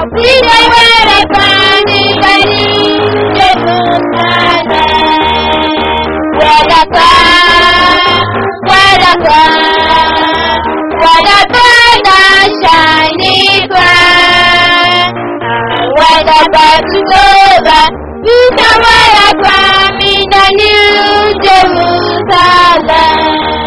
Sílẹ̀ wẹ̀rẹ̀ kan nígbà ní Jerusalem. Wẹ̀rẹ̀ kan, wẹ̀rẹ̀ kan, wẹ̀rẹ̀ kan náà shining bright. Wẹ̀rẹ̀ kan to over, Peter wẹ̀rẹ̀ kan in the new Jerusalem.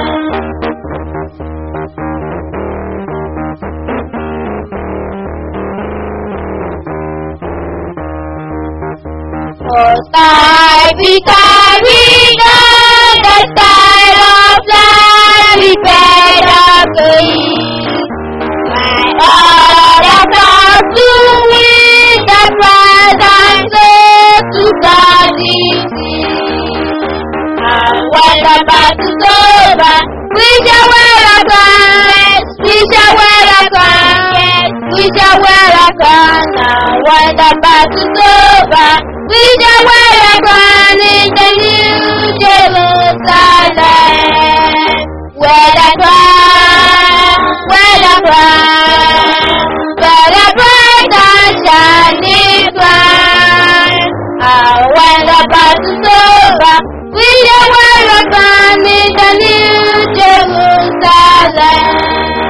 Sky be carried on the side of life, prepared of the east. My heart has come to win the prize and soul to God is And when the battle's over, we shall wear a crown, we shall wear a crown, we shall wear a crown. And when the battle's over, we shall wear a crown in the new Jerusalem. Wear the crown, wear the crown, wear the bright and shining crown. And when the battle's over, we shall wear a crown in the new Jerusalem.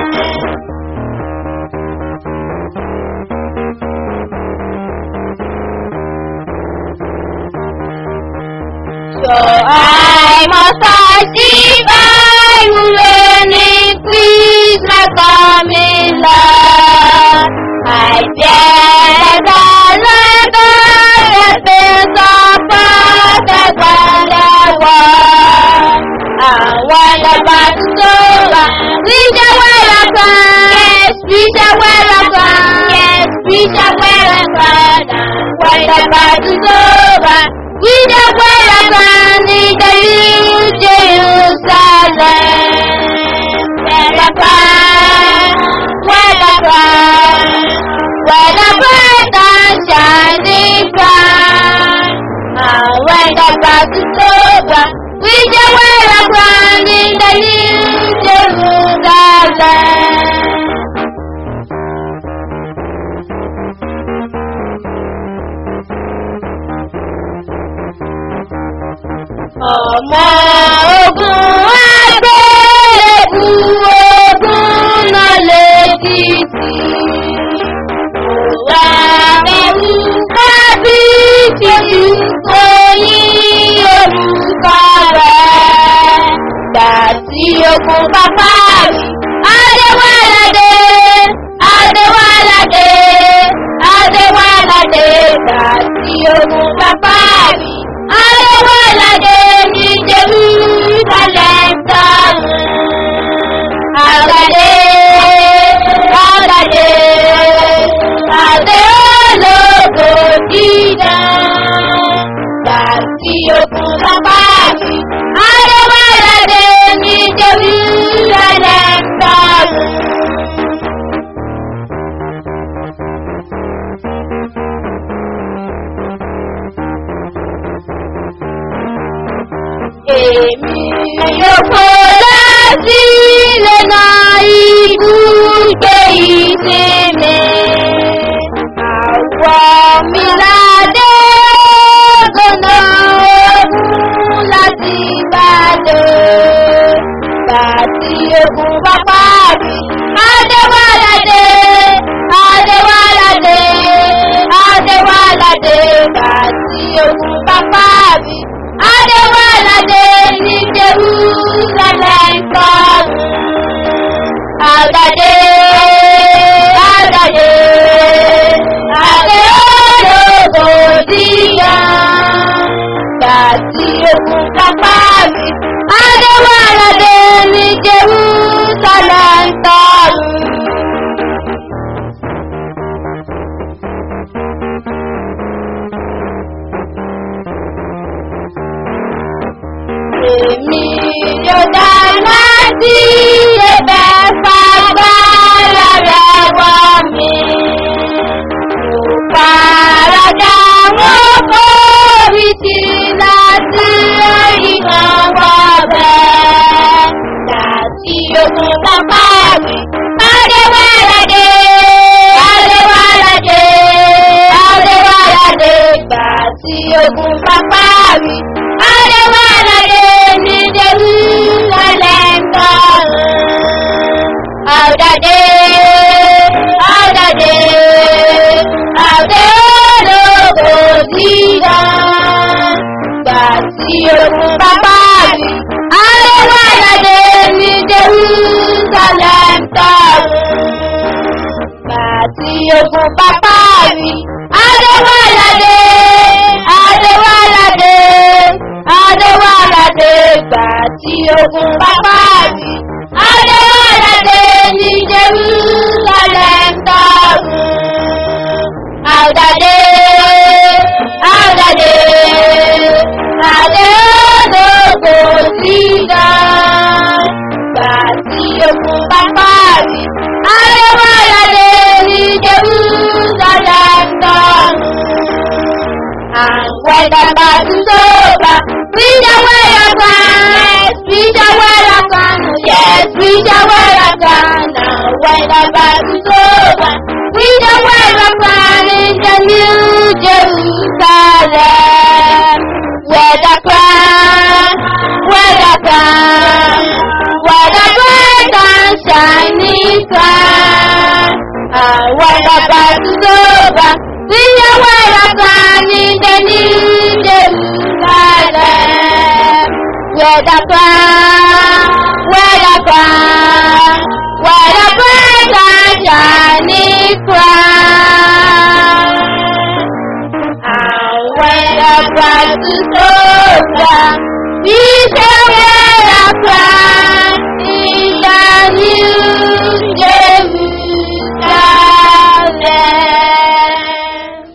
So I must achieve I will learn increase my coming love. I fear the Lord the face of the Father was. And when the battle's over, we shall wear a crown. Yes, we shall wear a crown. Yes, we shall wear a crown. And when the battle's over, we shall wear a crown in the new Jerusalem. Wear a crown, wear a crown, wear a bright and shining crown. And when the battle's over, we shall wear a crown in the new Jerusalem. ọmọ ogun agbẹ́rẹ́kù ogun náà lè dìtì. Òwà ẹ̀rù kábíyèsí oyin orúkọ rẹ̀. Gbàtí ogun pápá rí Adéwáládé Adéwáládé Adéwáládé gbàtí ogun pápá rí. Adéwáládé ní Jerusalem sọ̀rọ̀. Àgàdé, àgàdé, àdé ológo dídá. Gbàtí okùn lápá mi, Adéwáládé ní Jerusalem sọ̀rọ̀. Èmi yóò kó láti lẹ́nà ibùgbé ìsinmi. Àwọ̀ mi ládé gbọ̀nà ogun láti Ìbàdàn. Bàtí ogun bá parí, Adéwáládé, Adéwáládé, Adéwáládé. Bàtí ogun bá parí, Adéwáládé ní Jerusalem sọ̀rọ̀. Àgàdé, àgàdé, àgàdé ológo díyà. Bàtí ogun bá parí, Adéwáládé ní Jerusalem sọ̀rọ̀. Èmi yóò dáná sí ẹ̀bẹ̀ fagbára rẹ̀ wọ̀ mí. Mo faradà wọ́n kórì tí láti ìran wọ̀ bẹ́ẹ̀. Láti ogun bàbá mi, Adéwáládé, Adéwáládé, ogun pápá rí. Adéwáládé ní Jerúsálẹ́m tọ̀run. Àwùdàdé, àwùdàdé, àwùdé ológo dídán. Gbà tí ogun pápá rí. Adéwáládé ní Jerúsálẹ́m tọ̀run. Gbà tí ogun pápá rí. Adéwáládé, Adéwáládé, Adéwáládé. Gbà tí ogun pápá rí. Adéwáládé ní Jerúsálẹ́m tọ̀run. Àwùdàdé, àwùdàdé, àdé ológo dídán. Gbà tí ogun pápá rí. Adéwáládé ní Jerúsálẹ́m tọ̀run. And whether battles over, we shall wear a crown, we shall wear a crown, yes, we shall wear a crown. Now whether battles over, we shall wear a crown in the new Jerusalem. Wear the crown, wear the crown, wear the bright and shining crown. And when the battle's over, we shall wear a crown in the new Jerusalem. Wear the crown, wear the crown, wear the bright and shining crown. And when the battle's over, we shall wear a crown in the new Jerusalem.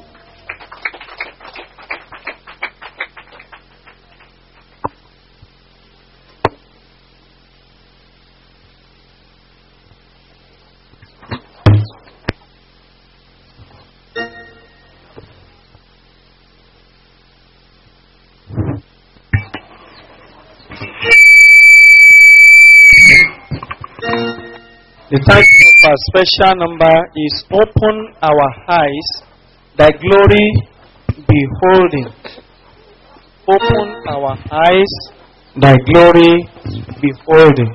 The title of our special number is Open Our Eyes, Thy Glory Beholding. Open our eyes, Thy glory beholding.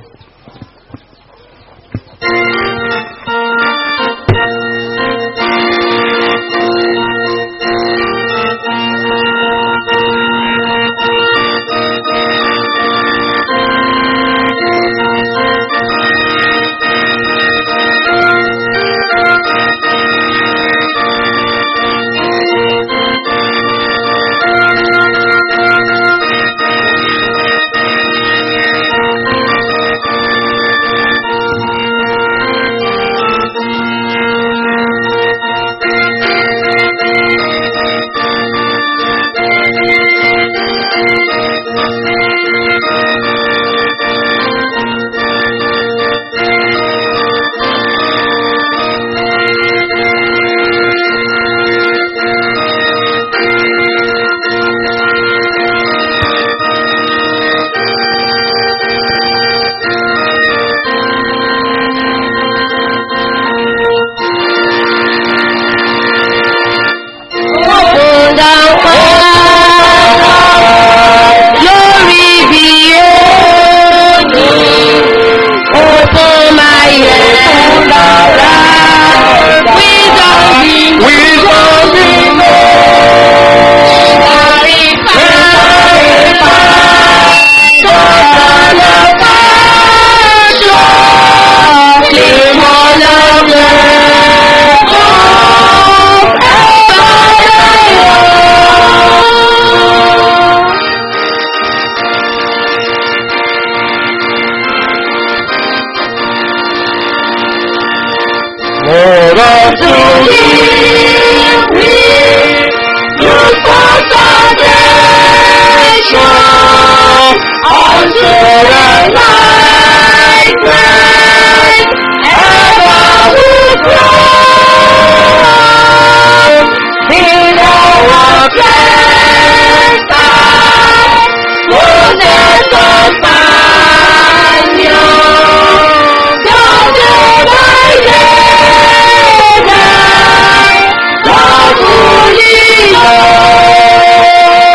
Open the fire, glory beholding. Open my eyes, around, wisdom be wisdom be Lord of to give me your salvation unto the light that ever will grow in our blessed goodness of companion. God by day, God fully knows.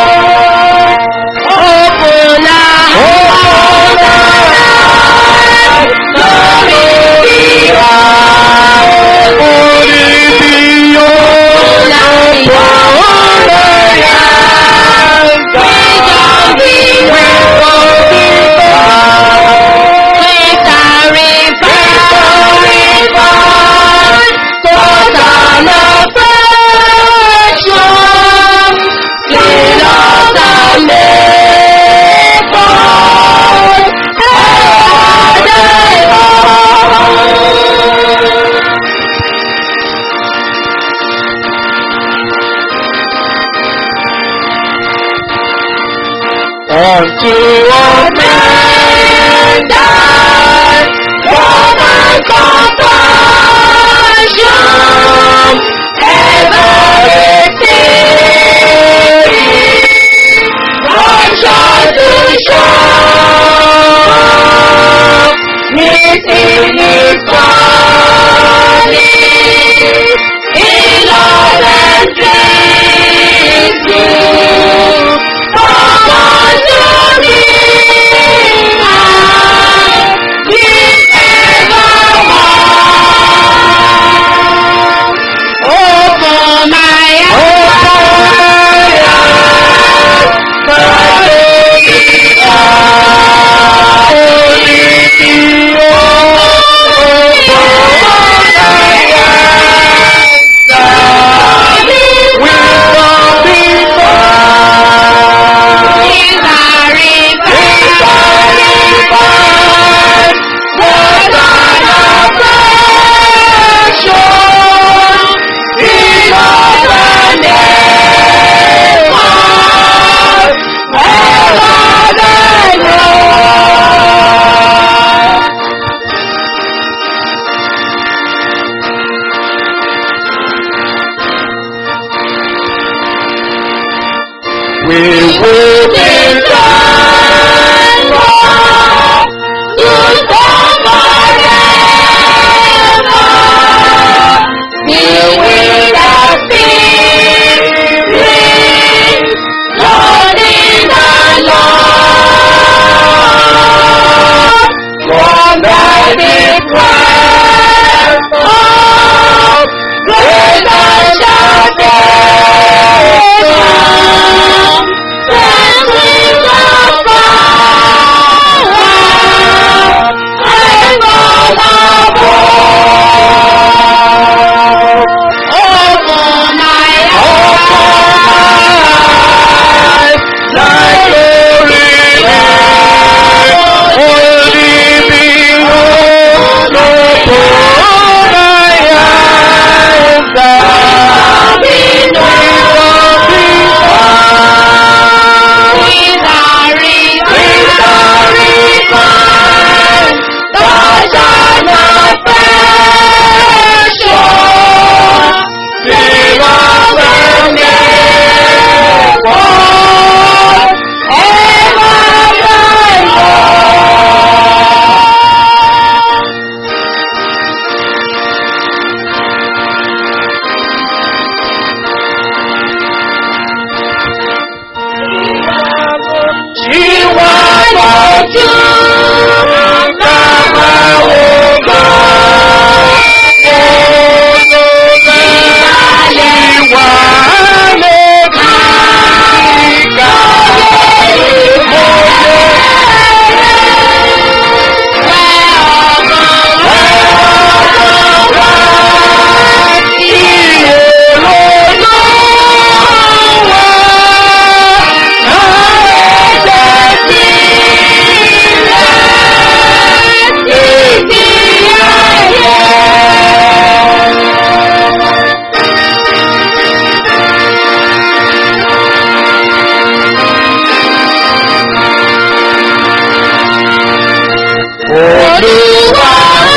Olúwa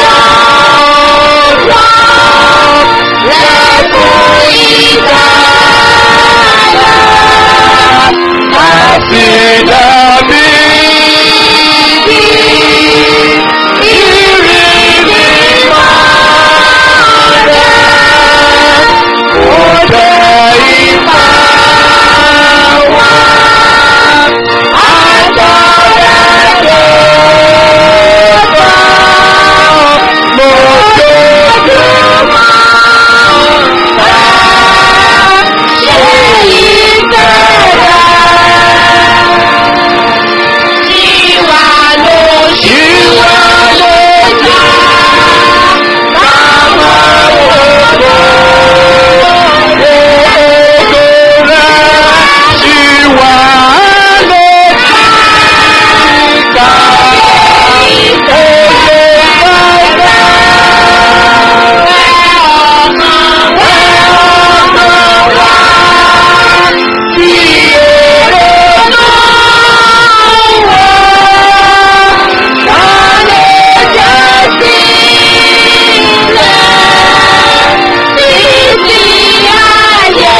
wá lẹ́kùn ìgbàlà. Àti dàbí ìrírí máa rẹ̀. Òde ìfà wá. Agbára tó bá mo dodo máa Ṣé ìbẹ̀rẹ̀ tiwa ló ṣe Ìwà ló dá? Bàbá ògo ògo rẹ̀ ṣì wà lókè ká òye bàbá ọmọ ọmọ wa tí èrè náà wọ̀ lálẹ́ jẹ́ sílẹ̀ títí ayé.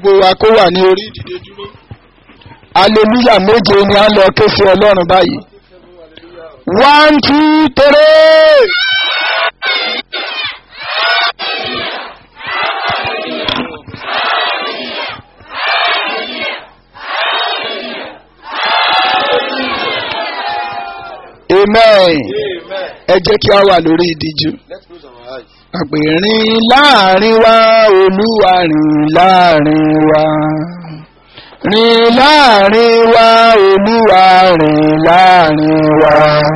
gbogbo wa kó wà ní orí ìdìde dúró. aleluya méje ni a ń lọ ké sí ọlọ́run báyìí. one two three. amen. ẹ jẹ́ kí a wà lórí ìdíjú. Let's close our eyes. àpèrìn láàrin wa olúwa rìn láàrin wa rìn láàrin wa olúwa rìn láàrin wa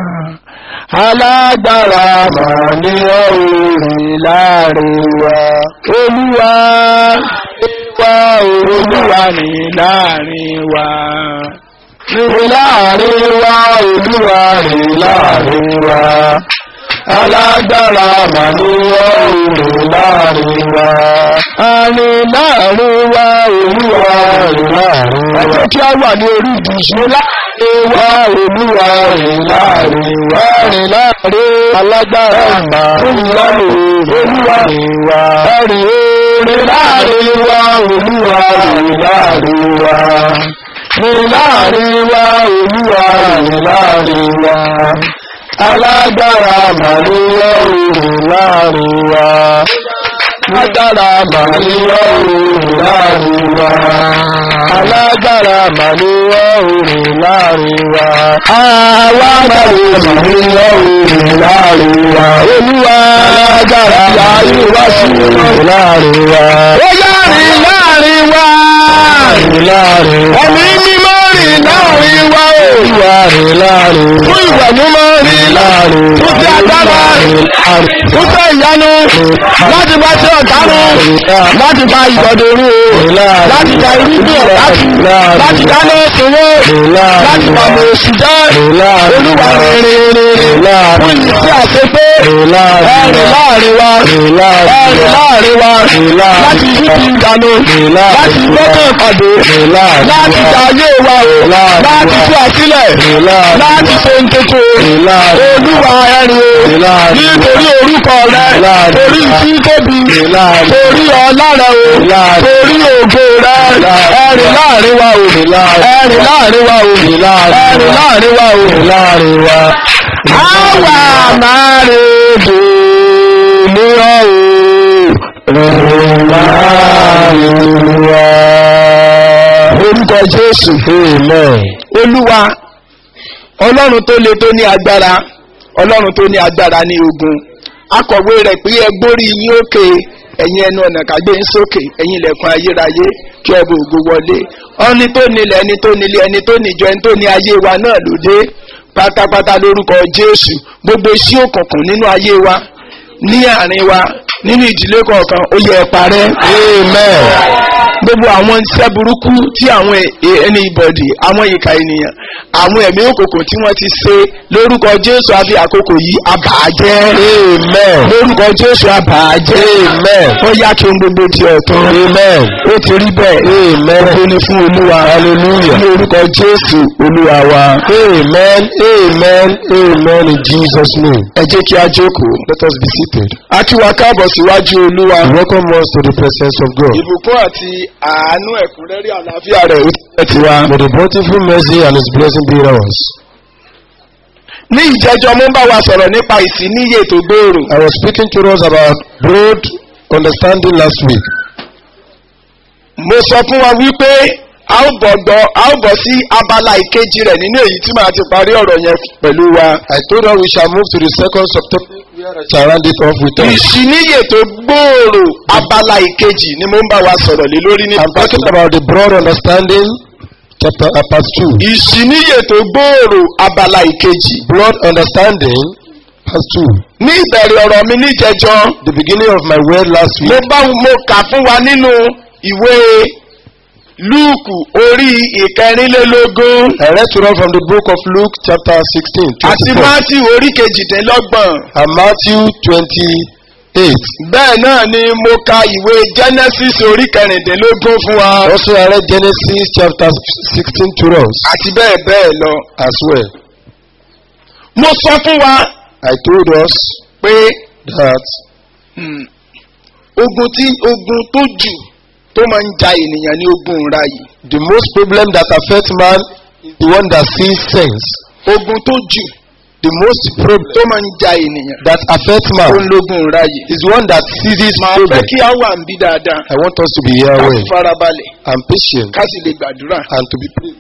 alágbára mà ní ọ́ ò rìn láàrin wa olúwa wa olúwa rìn láàrin wa rìn láàrin wa olúwa rìn láàrin wa alágbára mà ní ọ̀rùn láàrin wa. àrìn láàrin wa olúwa rìn láàrin wa. ẹjẹ́ kí a wà ní orí ìdíṣẹ́ láàrin wa olúwa rìn láàrin wa. rìn láàrin alágbára mà ní ọ̀rùn olúwa rìn wa. rìn rìn láàrin wa olúwa rìn láàrin wa. rìn láàrin wa olúwa rìn láàrin wa alágbára màlúwọ́ òòrùn láàrin wa alágbára màlúwọ́ òòrùn láàrin wa alágbára màlúwọ́ òòrùn láàrin wa àwa màlúwọ́ òòrùn láàrin wa olúwa alágbára yàrá wá sí òòrùn láàrin wa ó yàrin láàrin wa ẹ̀mí mímọ́ rìn láàrin wa olúwa rìn láàrin fún ìwà mímọ́ rìn láàrin fún ti agbára fún tẹ ìyanu láti bá tí ọ̀tá rú láti bá ìgbọ̀dọ̀ rú láti bá irúgbìn láti láti dáná ìṣòro láti bá mọ̀ oṣù jẹ́ olúwa rìn rìn rìn fún ìsí àṣepé ẹ̀rìn láàrin wa ẹ̀rìn láàrin wa láti yíbi ìdànù láti gbọ́dọ̀ ìpàdé láti dàáyé wa o láti tú àsílẹ̀ láti ṣe ń tètè olúwa ẹ̀rìn o nítorí orúkọ rẹ torí tí tóbi torí ọlá rẹ o torí ògo rẹ ẹ̀rìn láàrin wa o ẹ̀rìn láàrin wa o ẹ̀rìn láàrin wa o láàrin wa. àwa máa rè dè ní ọ̀hún láàrin wa. orúkọ jésù olúwa ọlọ́run tó le tó ní agbára ọlọ́run tó ní agbára ní ogun akọ̀wé rẹ̀ pé ẹ gbórí yín òkè ẹ̀yin ẹnu ọ̀nà kàgbé ń sókè ẹ̀yin ilẹ̀kùn ayérayé kí ọba ògo wọlé ọni tó nílẹ̀ ẹni tó nílé ẹni tó níjọ ẹni tó ní ayé wa náà lóde pátápátá lórúkọ jésù gbogbo iṣẹ́ òkùnkùn nínú ayé wa ní àárín wa nínú ìdílé kọ̀ọ̀kan ó yẹ ẹ parẹ́. amen. gbogbo àwọn iṣẹ́ burúkú tí àwọn ẹni ìbọ̀dì àwọn ìka ènìyàn àwọn ẹ̀mí òkùnkùn tí wọ́n ti ṣe lórúkọ jésù àfi àkókò yìí àbàjẹ́. amen. lórúkọ jésù àbàjẹ́. amen. ó yá kí n gbogbo di ọ̀tún. amen. ó ti rí bẹ́ẹ̀. amen. ó ní fún olúwa. hallelujah. ní orúkọ jésù olúwa wa. amen amen amen in jesus name. ẹ jẹ́ kí a jókòó. let us be seated. a kí wa káàbọ̀ síwájú olúwa. welcome us to the presence of God. ìbùkún àti àánú ẹ̀kúnrẹ́rẹ́ àlàáfíà rẹ̀ ó tẹ̀ tiwa. May the bountiful mercy and his blessing be ours. ní ìjẹ́jọ́ mo ń bá wa sọ̀rọ̀ nípa ìsíníyè tó gbòòrò. I was speaking to us about broad understanding last week. mo sọ fún wa wípé a ó bọ̀ gbọ́ a ó bọ̀ sí abala ìkejì rẹ̀ nínú èyí tí màá ti parí ọ̀rọ̀ yẹn pẹ̀lú wa. I told her we shall move to the second subtopic where I shall round it off with us. ìsíníyè tó gbòòrò abala ìkejì ni mo ń bá wa sọ̀rọ̀ lé lórí ní I'm talking about the broad understanding chapter uh, part two. ìsíníyè tó gbòòrò abala ìkejì. Broad understanding part two. ní ìbẹ̀rẹ̀ ọ̀rọ̀ mi níjẹjọ́ The beginning of my word last mo week. bá mo kà fún wa nínú ìwé lúùkù orí ìkẹrìnlélógún I read to us from the book of Luke chapter sixteen àti twenty-four mátì orí kejìdínlọ́gbọ̀n. and Matthew twenty-eight. bẹ́ẹ̀ náà ni mo ka ìwé genesis orí kẹrìndínlógún fún wa Also I read Genesis chapter sixteen to us àti bẹ́ẹ̀ bẹ́ẹ̀ lọ. as well. mo sọ fún wa I told us pé that hmm, ogun tí ogun tó jù tó máa ń ja ènìyàn ní ogun ńlá yìí The most problem that affects man is the one that sees sense. ogun tó jù The most problem tó máa ń ja ènìyàn that affects man ó ń lógun ńlá yìí. is the one that seizes màá problem. fẹ́ kí á wà ń bí dáadáa I want us to be here ká well farabalẹ̀ and patient ká sì lè gbàdúrà. and to be praying.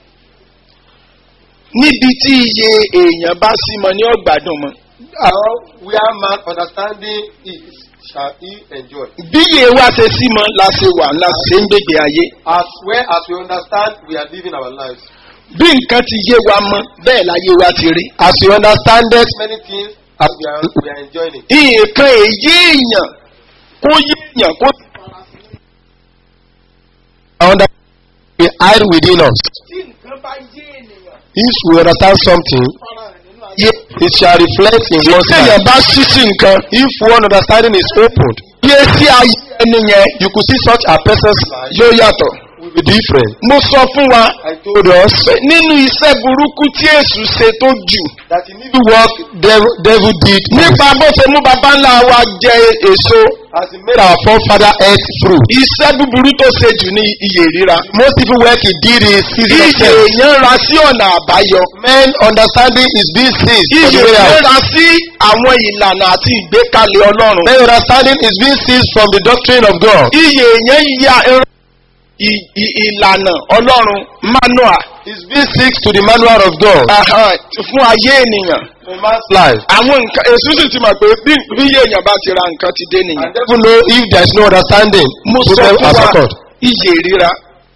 níbi tí iye èèyàn bá sí mọ ní ọgbàdùn mọ. How where man understanding is shall he enjoy. bí iye wa ṣe sí mọ la ṣe wà la ṣe ń gbègbè ayé. As well as we understand, we are living our lives. bí nǹkan ti yé wa mọ bẹ́ẹ̀ láyé wa ti rí. As we understand it, many things as we are, we are enjoying it. nǹkan èyí èèyàn kó yé èèyàn kó. I understand we hide within us. tí nǹkan bá yé ènìyàn. If we understand something, yé it shall reflect in tí one's èèyàn life. bá ṣí sí nǹkan. If one understanding is opened, yé sí ayé ẹni yẹn you could see such a person's life yóò yàtọ̀. will be different. mo sọ fún wa I told us pé nínú iṣẹ́ burúkú tí èṣù ṣe tó jù. that in evil work devil, devil did nípa bó ṣe mú baba ńlá wa jẹ èso. as he made our forefather eat fruit. iṣẹ́ búburú tó ṣe jù ní iye ríra. Most evil work he did is season of iye death. èèyàn ra sí ọ̀nà àbáyọ. Men understanding is being seized from iye the way èèyàn out. ra sí àwọn ìlànà àti ìgbékalẹ̀ ọlọ́run. Men understanding is being seized from the doctrine of God. iye èèyàn ya ẹran ì- ì- ìlànà ọlọ́run manual Is being seized to the manual of God aha, fún ayé ènìyàn. for man's life. àwọn nǹkan èso sì ti mọ̀ pé bí bí iye èèyàn bá ti ra nǹkan ti dé nìyẹn. And devil know if there is no understanding, mo sọ problem fún has wa occurred. iye ríra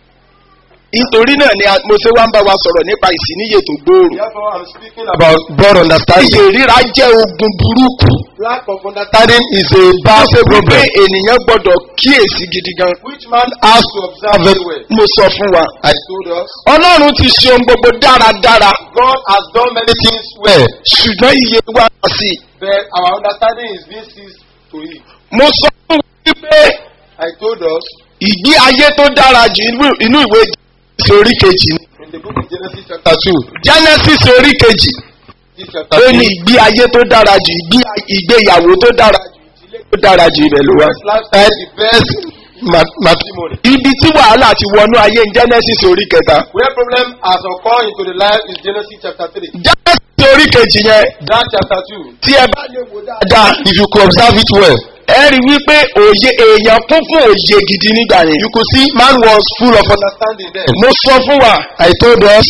nítorí náà ni a- mo ṣe wá ń bá wa sọ̀rọ̀ nípa ìsìníyè tó gbòòrò. Therefore, I'm speaking about broad iye understanding. ríra jẹ́ ogun burúkú. Lack of understanding is a bá bad ṣe wípé problem ènìyàn gbọ́dọ̀ kíyèsí gidi gan. which man has to observe very well. mo sọ fún wa. I told us ọlọ́run ti ṣe ohun gbogbo dáradára God has done many things well, ṣùgbọ́n iye wa kà sí i. but our understanding is being seized to it. mo sọ fún wa wípé I told us ìgbé ayé tó dára jù inú- inú ìwé Genesis orí kejì ni. in the book of Genesis chapter 2, Genesis orí kejì this chapter ó 2, ní ìgbé ayé tó dára jù ìgbé- ìgbéyàwó tó dára jù ìdílé tó dára jù ibẹ̀ ló wà. best lifestyle, the best ma- matrimony. ibi tí wàhálà ti wọnú ayé ní Genesis orí kẹta. Where problem has occurred into the life is Genesis chapter 3. Genesis orí kejì yẹn That chapter 2, tí ẹ bá lè wò dáadáa. if you could observe it well, ẹ rí wípé òye èèyàn kún fún òye gidi nígbà yẹn. you could see man was full of understanding then. mo sọ fún wa I told us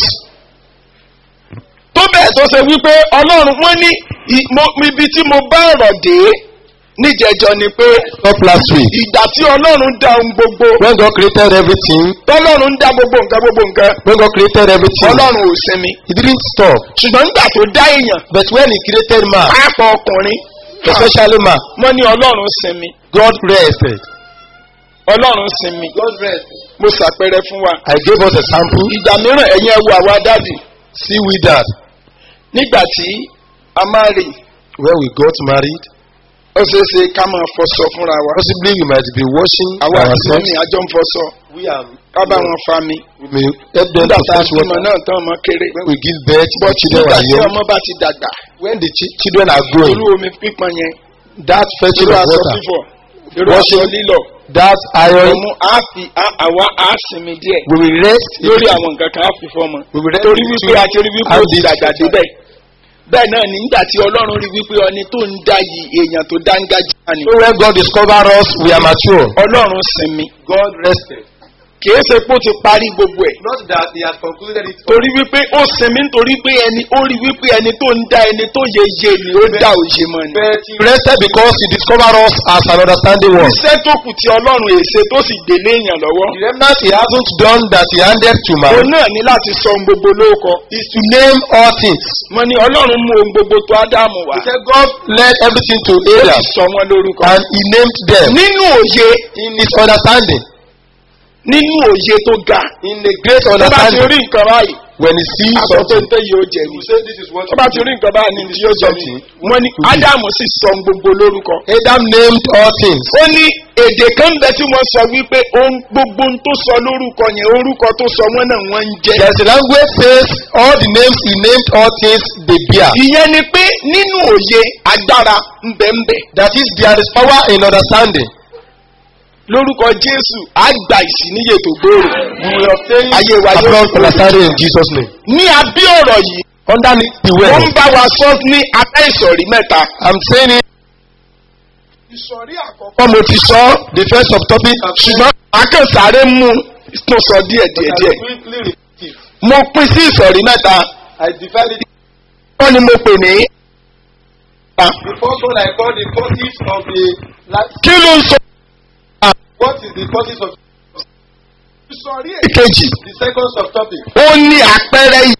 tó bẹ́ẹ̀ tó ṣe wípé ọlọ́run wọ́n ní i- mo- ibi tí mo bá ọ̀rọ̀ dé níjẹjọ ni pé stop last week. ìgbà tí ọlọ́run dá ohun gbogbo When God created everything, tọ́lọ́run dá gbogbo nǹkan gbogbo nǹkan when God created everything, ọlọ́run ò sinmi He didn't stop. ṣùgbọ́n nígbà tó dá èèyàn But when He created man, pápọ̀ ọkùnrin especially man, wọ́n ní ọlọ́run sinmi God rested. ọlọ́run sinmi God rested. mo ṣàpẹẹrẹ fún wa I gave us a sample. ìgbà mìíràn ẹ̀yin ẹ wo àwa dádì See with that. nígbà tí a máa rìn When we got married, ó ṣeé ṣe ká máa fọṣọ fúnra wa possibly we might be washing àwa àti ourselves. mọ́mí àjọ ń fọṣọ We are. ká bá wọn fa mi We may help them nígbà to tá a fetch bímọ water. náà tán ọmọ kéré When we give birth, the bọ́ children nígbà are tí young. ọmọ bá ti dàgbà When the chi- children are growing, irú omi pípọn yẹn that fetching irú of aṣọ water, fífọ̀ irú aṣọ Washing. lílọ̀ that iron, ọmú á fi á- àwa á sinmi díẹ̀ we will rest lórí àwọn nǹkan kan á fi fọ́mọ We will rest torí in wípé two a ti rí wípé and ó ti this dàgbà future. débẹ̀ bẹ́ẹ̀ náà ní nígbà tí ọlọ́run rí wípé ọni tó ń dá yìí èèyàn tó dángájá ni So when God discover us, we are mature. ọlọ́run sinmi God rested. kìí ṣe pé ó ti parí gbogbo ẹ̀ Not that He has concluded it. torí wípé ó sinmi nítorí pé ẹni ó rí wípé ẹni tó ń dá ẹni tó yẹ yé ni ó dá òye mọ́ ni. But He rested because He discovered us as an understanding one. iṣẹ́ tó kù tí ọlọ́run èsè tó sì délé èèyàn lọ́wọ́. The remnant He hasn't done that He handed to man òun náà ní láti sọ ohun gbogbo lóko. is to name all things. wọ́n ní ọlọ́run mú ohun gbogbo tó ádámù wá. He said God led everything to ó sì Adam sọ wọn lórúkọ. and He named them nínú òye in His understanding, nínú òye tó ga. in a great tó bá ti understanding. rí nǹkan báyìí. When He sees aṣọ tó ń something, tẹ́ yìí ó jẹ He ni. will say, This is what tó bá ti rí nǹkan báyìí ni yóò jẹ ni. wọ́n ní ádámù sì sọ ohun gbogbo lórúkọ. Adam named all things. ó ní èdè kan bẹ tí wọ́n sọ wípé ohun gbogbo ohun tó sọ lórúkọ yẹn orúkọ tó sọ wọ́n náà wọ́n ń jẹ́. There's a language says all the names He named all things they bear. ìyẹn ni pé nínú òye agbára ńbẹ̀ńbẹ̀. That is, there is power in understanding. lórúkọ jésù á gba ìsìníyè tó gbòòrò You will obtain ayé wa yóò abroad understanding in Jesus' name. ní abẹ́ ọ̀rọ̀ yìí Underneath the wọ́n ń word, bá wa sọ ní abẹ́ ìsọ̀rí mẹ́ta. I'm saying it. ìsọ̀rí àkọ́kọ́ mo ti sọ The first subtopic, ṣùgbọ́n akẹ́sàáré mú tó sọ díẹ̀ díẹ̀ díẹ̀ quickly repeat it. mo pín sí ìsọ̀rí mẹ́ta I divide it. wọ́n ni mo pè ní. The first one I call the causes of the last. kí ló ń sọ What is the causes of ìsọ̀rí èkejì the second subtopic? ó ní àpẹẹrẹ ìyè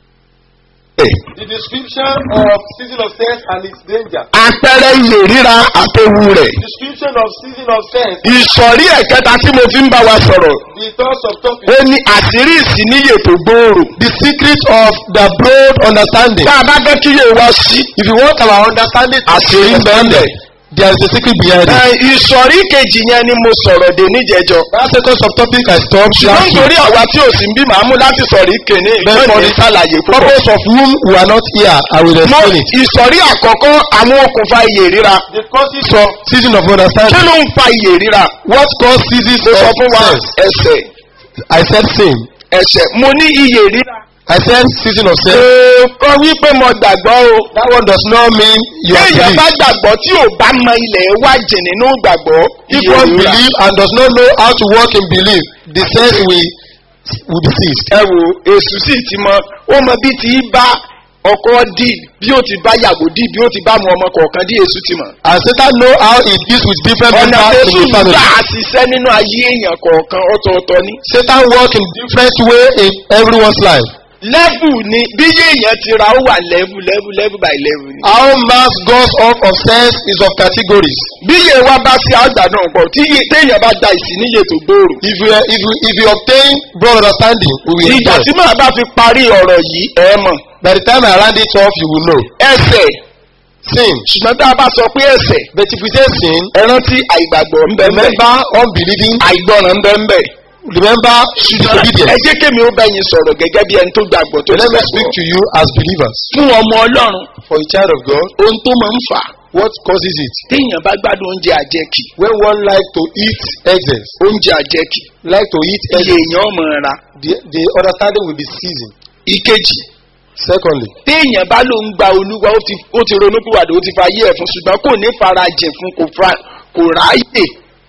The description of season of sense and its danger. àpẹẹrẹ ìyè ríra àtẹwu rẹ̀ Description of season of sense. ìsọ̀rí ẹ̀kẹta tí mo fi ń bá wa sọ̀rọ̀ The third subtopic. ó ní àṣírí ìsìníyè tó gbòòrò. The secret of the broad understanding. tá a bá fẹ́ kí yé wa sí. If you want our understanding to Àṣírí be ń bẹ ń bẹ. there is a secret behind it. ẹ, ìsọ̀rí kejì yẹn ni mo sọ̀rọ̀ dé níjẹjọ. That second subtopic I stopped ṣùgbọ́n last week. nítorí àwa tí ò sí ń bí màá mú láti sọ̀rí kìíní Bẹ́ẹ̀ ìgbọ́n for ní the sàlàyé púpọ̀. purpose of whom we are not here, I will mo explain it. ìsọ̀rí àkọ́kọ́ àwọn okùnfà iyè ríra. The causes of season of kí understanding. ló ń fa iyè ríra? What causes seasons mo sọ of fún wa sense? ẹsẹ̀ I said sin. ẹsẹ̀ mo ní iyè ríra. I said season of sense. kọ́ wípé mo gbàgbọ́ o. That one does not mean you are téèyàn bá believe. gbàgbọ́ tí ò bá mọ ilẹ̀ wá jìn nínú gbàgbọ́. If iyè one ríra. believe and does not know how to walk in belief, the sense will will be ceased. ẹ wo èsù sì ti mọ ó mọ bí ti bá ọkọ dì bí ó ti bá yàgò dì bí ó ti bá mu ọmọ kọ̀ọ̀kan dì èsù ti mọ̀. And Satan know how it deals with different ọ̀nà members tẹ̀sù in the family. gbà á ṣiṣẹ́ nínú ayé èèyàn kọ̀ọ̀kan ọ̀tọ̀ọ̀tọ̀ ni. Satan work in different way in everyone's life. lẹ́bù ni bí èèyàn ti ra ó wà lẹ́bù lẹ́bù lẹ́bù by lẹ́bù ni. How man's goes off of sense is of categories. bí iye wa bá sí àgbà náà pọ̀ tí iye téèyàn bá da ìsìníye tó gbòòrò. If you if you if you obtain broad understanding, we will ìgbà rejoice. tí màá bá fi parí ọ̀rọ̀ yìí ẹ mọ̀ By the time I round it off, you will know. ẹsẹ̀ Sin. ṣùgbọ́n tá a bá sọ pé ẹsẹ̀ But if we say sin, ẹ rántí àìgbàgbọ́ ń bẹ ń bẹ remember unbelieving, àìgbọràn ń bẹ ń bẹ. remember ẹ disobedience. jẹ́ kémi ó bá yín sọ̀rọ̀ gẹ́gẹ́ bí ẹni tó gbàgbọ́ tó So let me gbàgbọ́. speak to you as believers. fún ọmọ ọlọ́run For a child of God, ohun tó máa ń fà á what causes it? téèyàn bá gbádùn oúnjẹ àjẹkì When one like to eat excess, oúnjẹ àjẹkì like to eat iye excess, èèyàn ọmọ ra. the, the understanding will be seasoned. ìkejì Secondly, téèyàn bá ló ń gba olúwa ó ti ó ti ronú pìwàdà ó ti fa ayé ẹ̀ fún ṣùgbọ́n kò ní farajìn fún kò fa kò ráyè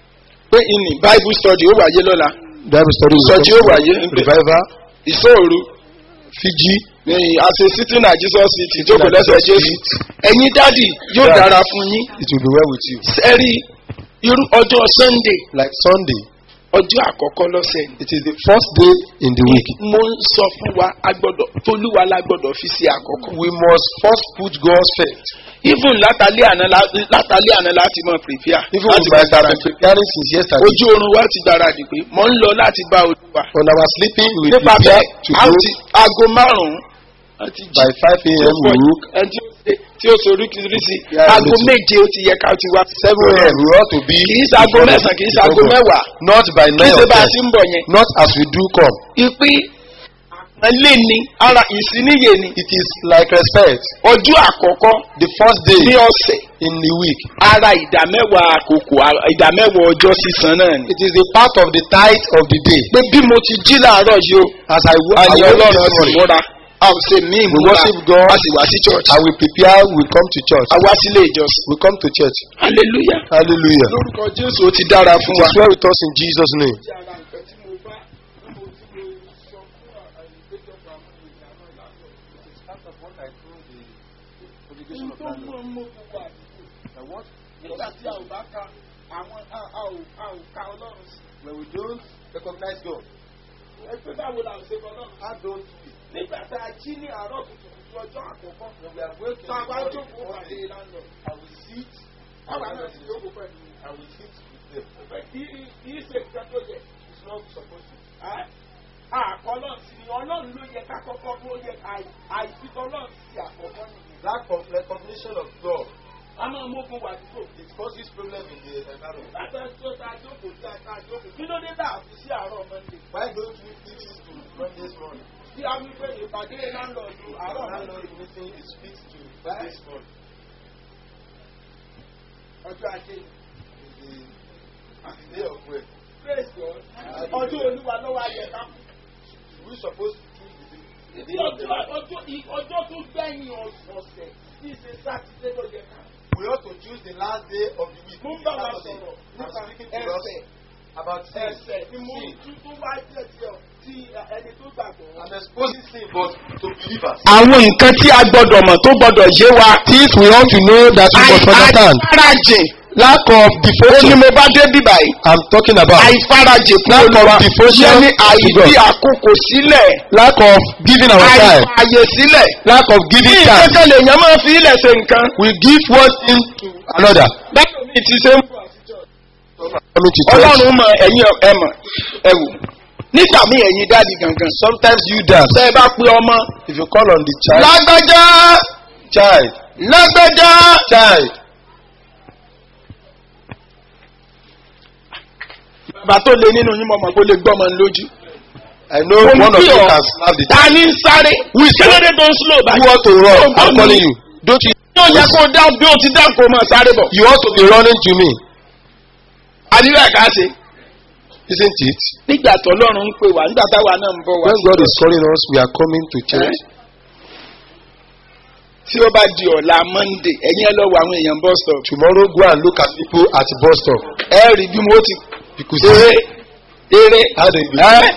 pé ìní bible study ó wáyé lọ́la Bible study will Ìsọjí ó wáyé come. níbẹ̀. revival, ìṣòro Fiji, àṣẹ sitting na jesus city jókòó lẹ́sẹ̀ jésù ẹ̀yin dádì yóò Yeah. dára fún yín it will be well with you. sẹ́rí irú ọjọ́ sunday Like Sunday, ọjọ́ àkọ́kọ́ lọ́sẹ̀ ni. it is the first day in the week. mo ń sọ fún wa agbọ́dọ̀ tolúwa la gbọ́dọ̀ fi sí àkọ́kọ́. We must first put God's faith. even látàlẹ́ àná la- látàlẹ́ àná láti mọ prepare Even láti we mọ might have been gbáradì. preparing since yesterday. ojú oorun wa ti gbáradì pé mo ń lọ láti bá olúwa. On our sleeping, we nípa prepare bẹ́ẹ̀ to a go ti aago márùn-ún a ti jí by 5 a.m. We look. ẹni tí ó ṣe- tí ó sorí kìrìsì Yeah, aago little. méje ó ti yẹ ká ti wá. 7 a.m. We ought to be. kì í ṣe aago mẹ́sàn-án kì í ṣe aago mẹ́wàá Not by kì í 9 ṣe or bá a 10. ti ń bọ̀ yẹn. Not as we do come. ìpín àpọ́nlé ni ara ìsíníyè ni It is like respect. ọjọ́ àkọ́kọ́ The first day ní ọ̀sẹ̀ in the week. ara ìdámẹ́wàá àkókò a- ìdámẹ́wàá ọjọ́ sísan náà ni. It is the part of the tithe of the day. pé bí mo ti jí láàárọ̀ yìí o As I, wo- I àní woke ọlọ́run this sì morning, múra a ò ṣe mí we ìmúra worship God. a sì wá sí church I will prepare. We come to church. a wá sílé ìjọsìn We come to church. hallelujah Hallelujah. lórúkọ jésù ó ti dára It fún wa. is well with us in Jesus' name. When we don't recognize God, how don't we? nígbà tá a jí ní àárọ̀ kùtùkùtù ọjọ́ àkọ́kọ́ When we are waking tá a bá up, jókòó pàdé lánàá I will sit. àwa náà ti jókòó pẹ̀lú I will sit with them. ìfẹ́ kí kì í ṣe nǹkan tó yẹ It's not supposed to. àkọlọ́n sí ni ọlọ́run ló yẹ ká kọ́kọ́ ló yẹ àìsítọ́lọ́run sí àkọ́kọ́ nìyẹn. Lack of recognition of God, a máa mógun wà dúró. it causes problem in the environment. látà tó ta jókòó tá a ta jókòó kí ló dé tá a fi sí àárọ̀ mọ́ndé. Why don't we teach this to Monday's morning? tí a wí pé ìpàdé láńlọ́ọ̀dù àárọ̀ Our mọ́ndé landlord meeting is fixed to Monday's morning. ọjọ́ ajé Is the, is the day of work. praise God ọjọ́ olúwa lọ́wọ́ ayẹ ká kú. We supposed to choose the Bí ọjọ́ ọjọ́ ì- ọjọ́ tó gbẹ̀yìn ọ̀sẹ̀ tí ṣe sátidé ló yẹ ká. We ought to choose the last day of the week. Mo ń bá wa Saturday. sọ̀rọ̀ I'm nípa speaking to us ẹsẹ̀ about sin. ẹsẹ̀ ni mo Sin. tún tó wá jẹ́ ti ọ ti ẹni tó gbàgbọ́. I'm exposing sin, but to believers. àwọn nǹkan tí a gbọ́dọ̀ mọ̀ tó gbọ́dọ̀ yé wa. Things we ought to know that we must understand. àìfarajìn Lack of ó ní devotion. mo bá dé bíbà yìí. I'm talking about. àìfarajìn fún Lack of olúwa devotion yẹn ní to àìfi God. àkókò sílẹ̀ Lack of giving our time. àìfààyè sílẹ̀. Lack of bí giving time. ìkẹ́kẹ́ lèèyàn máa fi ilẹ̀ ṣe nǹkan. We give one thing to another. bẹ́ẹ̀ mi ti ṣe ń bọ̀. Coming to church. ọlọ́run mọ ẹ̀yin ẹ mọ̀ ẹ wò nígbà míì ẹ̀yin dáàdi gangan. Sometimes you dance. tẹ́ ẹ bá pe ọmọ. If you call on the child. lágbájá Child. lágbájá. Child. bàbá tó lé nínú yín mọ̀ mọ̀ kó lè gbọ́mọ lójú. I know Mo ń one of pè you ọ́. can slap the ta child. ni ń sáré. kílódé tó ń slow You báyìí. want to run. Ó I'm gbọ́ mi. calling you. Don't you? yóò yẹ kó dá bí o ti dá kó máa sáré bọ̀. You ought to be running to me. àníwá ẹ̀ka ṣe. Isn't it? nígbà tó lọ́run ń pè wá nígbà táwa náà ń bọ̀ wá. When God is calling us, we are coming to church. tí ó bá di ọ̀la monday ẹ̀yin ẹ lọ wọ àwọn èèyàn bus stop. Tomorrow, go and look at people at the bus stop. ẹ rí bí mo ti You could eré see eré how they be. ẹ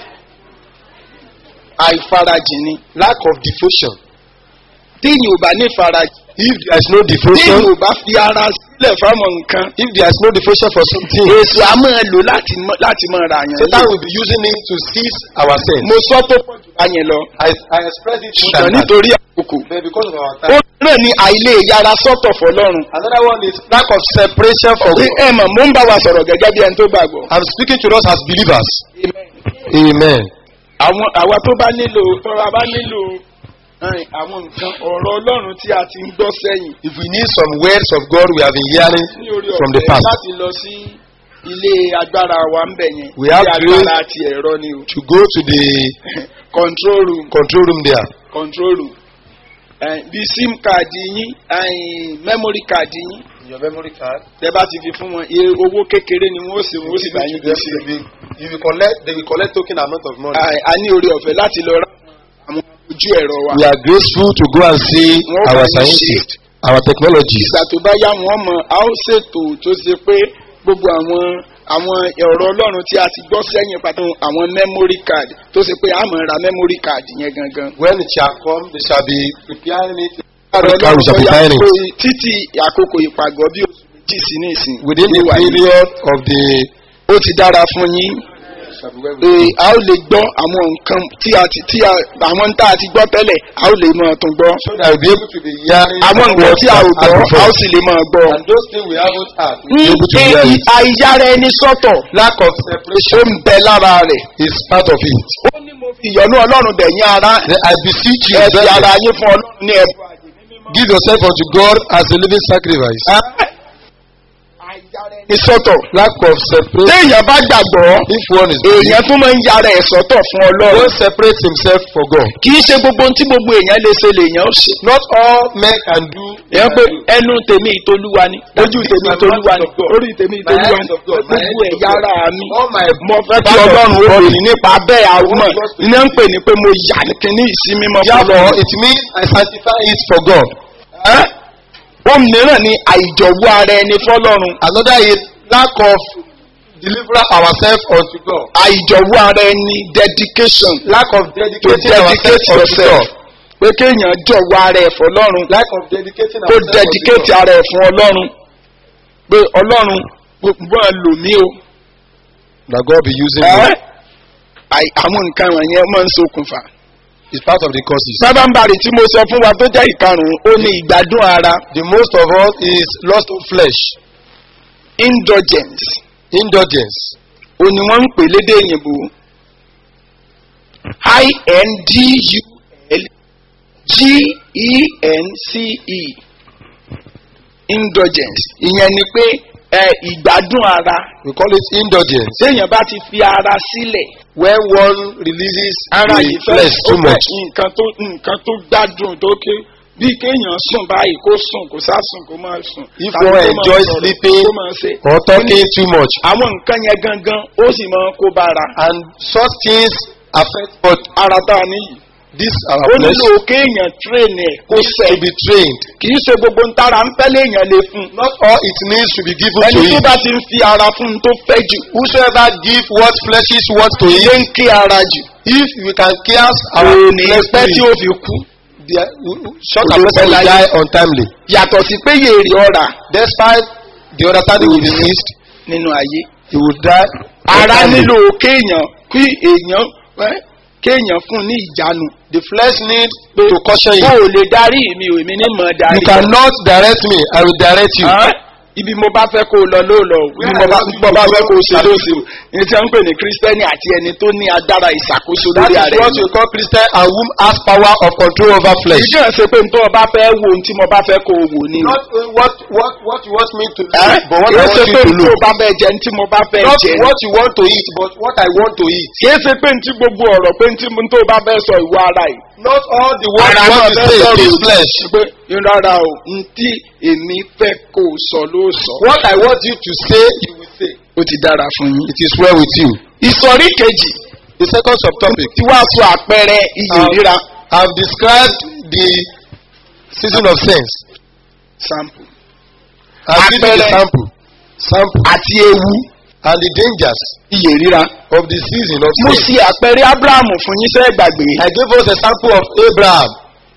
àìfarajìn ni. Lack of devotion. téèyàn ò bá ní farajìn. If there is no téèyàn devotion, ò bá fi ara sílẹ̀ fáwọn nǹkan. if there is no devotion for something, èso a máa lò láti mọ- láti máa ra àyàn Satan lé. will be using it to seize our sins. mo sọ tó pọ̀ jù báyẹn lọ. I, I express it more ṣùgbọ́n than that. nítorí àkókò. But because of our ó time. náà ní àìlè yára sọ́tọ̀ fọlọ́run. Another one is lack of separation from Ṣé God. ẹ mọ̀ mo ń bá wa sọ̀rọ̀ gẹ́gẹ́ bí ẹni tó gbàgbọ́. I'm speaking to us as believers. Amen. àwọn àwa tó bá nílò tó bá bá nílò ẹn, àwọn nǹkan ọ̀rọ̀ ọlọ́run tí a ti ń gbọ́ sẹ́yìn. If we need some words of God we have been hearing ní orí from the ọ̀fẹ́ past, láti lọ sí ilé agbára wa ń bẹ̀ yẹn. We have ilé grace. agbára ti ẹ̀rọ ni o. to go to the control room control room there. control room. ẹn, bí sim card yín ẹn, memory card yín Your memory card. tẹ bá ti fi fún wọn iye owó kékeré ni wọn ó sì wọn ó sì bá yín gbé sí. You will collect, they will collect token amount of money. Ai, a ní orí ọ̀fẹ́ láti lọ rà àwọn ojú ẹ̀rọ wa. We are graceful to go and see Wọ́n bá our yín scientists, our technologies. ìgbà tó bá yá wọn mọ a ó ṣètò tó ṣe pé gbogbo àwọn àwọn ẹ̀rọ ọlọ́run tí a ti gbọ́ sẹ́yìn pàtó àwọn memory card tó ṣe pé a mọ̀ ra memory card yẹn gangan. When it shall come, they shall be preparing it. ẹ̀rọ Memory card we shall be bóyá buying pé it. títí àkókò ìpàgọ́ bí oṣù méjì sí ní ìsìn. Within the ní wàyí. period of the ó ti dára fún yín shall be well pé a ó lè gbọ́ àwọn nǹkan tí a ti tí a àwọn tá a ti gbọ́ tẹ́lẹ̀ a ó lè máa tún gbọ́. so that we'll be able to be hearing àwọn nǹkan what tí a ò has gbọ́ a ó before. sì lè máa gbọ́. And those things we haven't had, we'll ní be able to hear it. àìyára ẹni sọ́tọ̀ Lack of ó separation ń bẹ lára rẹ̀. is part of it. ó ní mo fi ìyọ́nú ọlọ́run bẹ̀yìn ara Then I beseech you, ẹ fi brethren, ara yín fún ọlọ́run ní ẹ̀bùn. give yourself unto God as a living sacrifice. ní sọ́tọ̀ Lack of separation. téèyàn bá gbàgbọ́ If one is èèyàn tún máa ń yára ẹ̀ sọ́tọ̀ fún ọlọ́run. one separates himself for God. kì í ṣe gbogbo ohun tí gbogbo èèyàn lè ṣe lèèyàn ó ṣe. Not all men can do. èèyàn pé ẹnu tèmi ìtolúwa ni ojú tèmi ìtolúwa ni orí tèmi ìtolúwa ni gbogbo ẹ̀yà ara mi. All my mo fẹ́ kí ọlọ́run ó rìn nípa bẹ́ẹ̀ àwọn iná ń pè ní pé mo yà kíní ìsinmi mọ́ Therefore, it means I sanctify it for God. ohun mìíràn ni àìjọ̀wọ́ ara ẹni fọlọ́run Another is lack of deliver ourselves unto God. àìjọ̀wọ́ ara ẹni dedication Lack of to dedicating dedicate ourselves unto yourself God. pé kéèyàn jọ̀wọ́ ara ẹ̀ fọlọ́run Lack of dedicating kó ourselves dedicate unto God. ara ẹ̀ fún ọlọ́run pé ọlọ́run gbogbo ẹ̀ lò mí o. That God be using Ẹ́, me àì- àwọn nǹkan wọ̀nyẹn máa ń ṣokùnfà. is part of the causes. sábàǹbarì tí mo sọ fún wa tó jẹ́ ìkarùn-ún ó ní ìgbádùn ara The most of all is lust of flesh, indulgence indulgence. ó ní wọ́n ń pè lédè òyìnbó i n d u l g e n c e indulgence ìyẹn ni pé ẹ ìgbádùn ara We call it indulgence. téèyàn bá ti fi ara sílẹ̀ When one releases ara the yìí fẹ́ flesh ó too fẹ́ much. nǹkan tó nǹkan tó gbádùn tó ké bí kéèyàn sùn báyìí kó sùn kó sá sùn kó máa sùn. If tàbí one kó máa enjoy sọ̀rọ̀, sleeping kó máa ṣe. or talking too much. àwọn nǹkan yẹn gangan ó sì máa kó bára. And such things affect but ara tá a níyì. this our ó flesh nílò kéèyàn tírèènì ẹ̀ kó needs sẹ̀. to be trained. kì í ṣe gbogbo ń tára ń fẹ́ léèyàn lè fún un. Not all it needs to be given to ẹni tó him. bá ti ń fi ara fún un tó fẹ́ jù. Whosoever give what fleshes want to ilé him, ń kí ara jù. if we can cast our kò ní flesh pẹ́ to tí him, ó fi kú. the- short Kò and ní person pẹ́ will láyé. die untimely. yàtọ̀ sí pé yèrè ọ̀rà Despite the understanding will be missed, nínú ayé. he will die. ara untimely. nílò kéèyàn kí èèyàn ẹ́, kéèyàn fún un ní ìjánu. The flesh needs to caution o you. ò lè darí mi ò èmi ní mọ̀ darí. You cannot direct me, I will direct you. Ẹ́, ibi mo bá fẹ́ kó o lọ ló lọ o ibi mo bá mo bá fẹ́ kó o ṣe ló ṣe o ní tí wọ́n ń pè ní kírísítẹ́nì àti ẹni tó ní agbára ìṣàkóso That lórí is ara what ẹni. we call Christian and whom has power of control over flesh. ìjọ ṣe pé nítorí ọba fẹ́ wo ohun tí mo bá fẹ́ kó o wò ni. Not uh, what what what you want me to do, Ẹ́, but what I kìí want ṣe you pé to nítorí look. ọba fẹ́ jẹ ní tí mo bá fẹ́ Not jẹ. what you want to eat, but what I want to eat. kìí ṣe pé ní tí gbogbo ọ̀rọ̀ pé ní tí mo tó bá fẹ́ sọ ìwọ ara yìí. Not all the words Ara you want náà to fẹ́ say sọ̀rọ̀ is òdì. flesh. pé rárá o n tí èmi fẹ́ kó o sọ ló sọ. What I want you to say, you will say. ó ti dára fún yín. It is well with you. ìsọ̀rí kejì The second subtopic. tí wàá sọ àpẹẹrẹ iyì Um, ríra. I have described the season of sense. sample. I have given the Àpẹẹrẹ. sample, sample, àti ewu and the dangers iyì ríra. of the season of mo sense. ṣe àpẹẹrẹ abrahamu fún yín sẹ́ gbàgbé. I gave us a sample of Abraham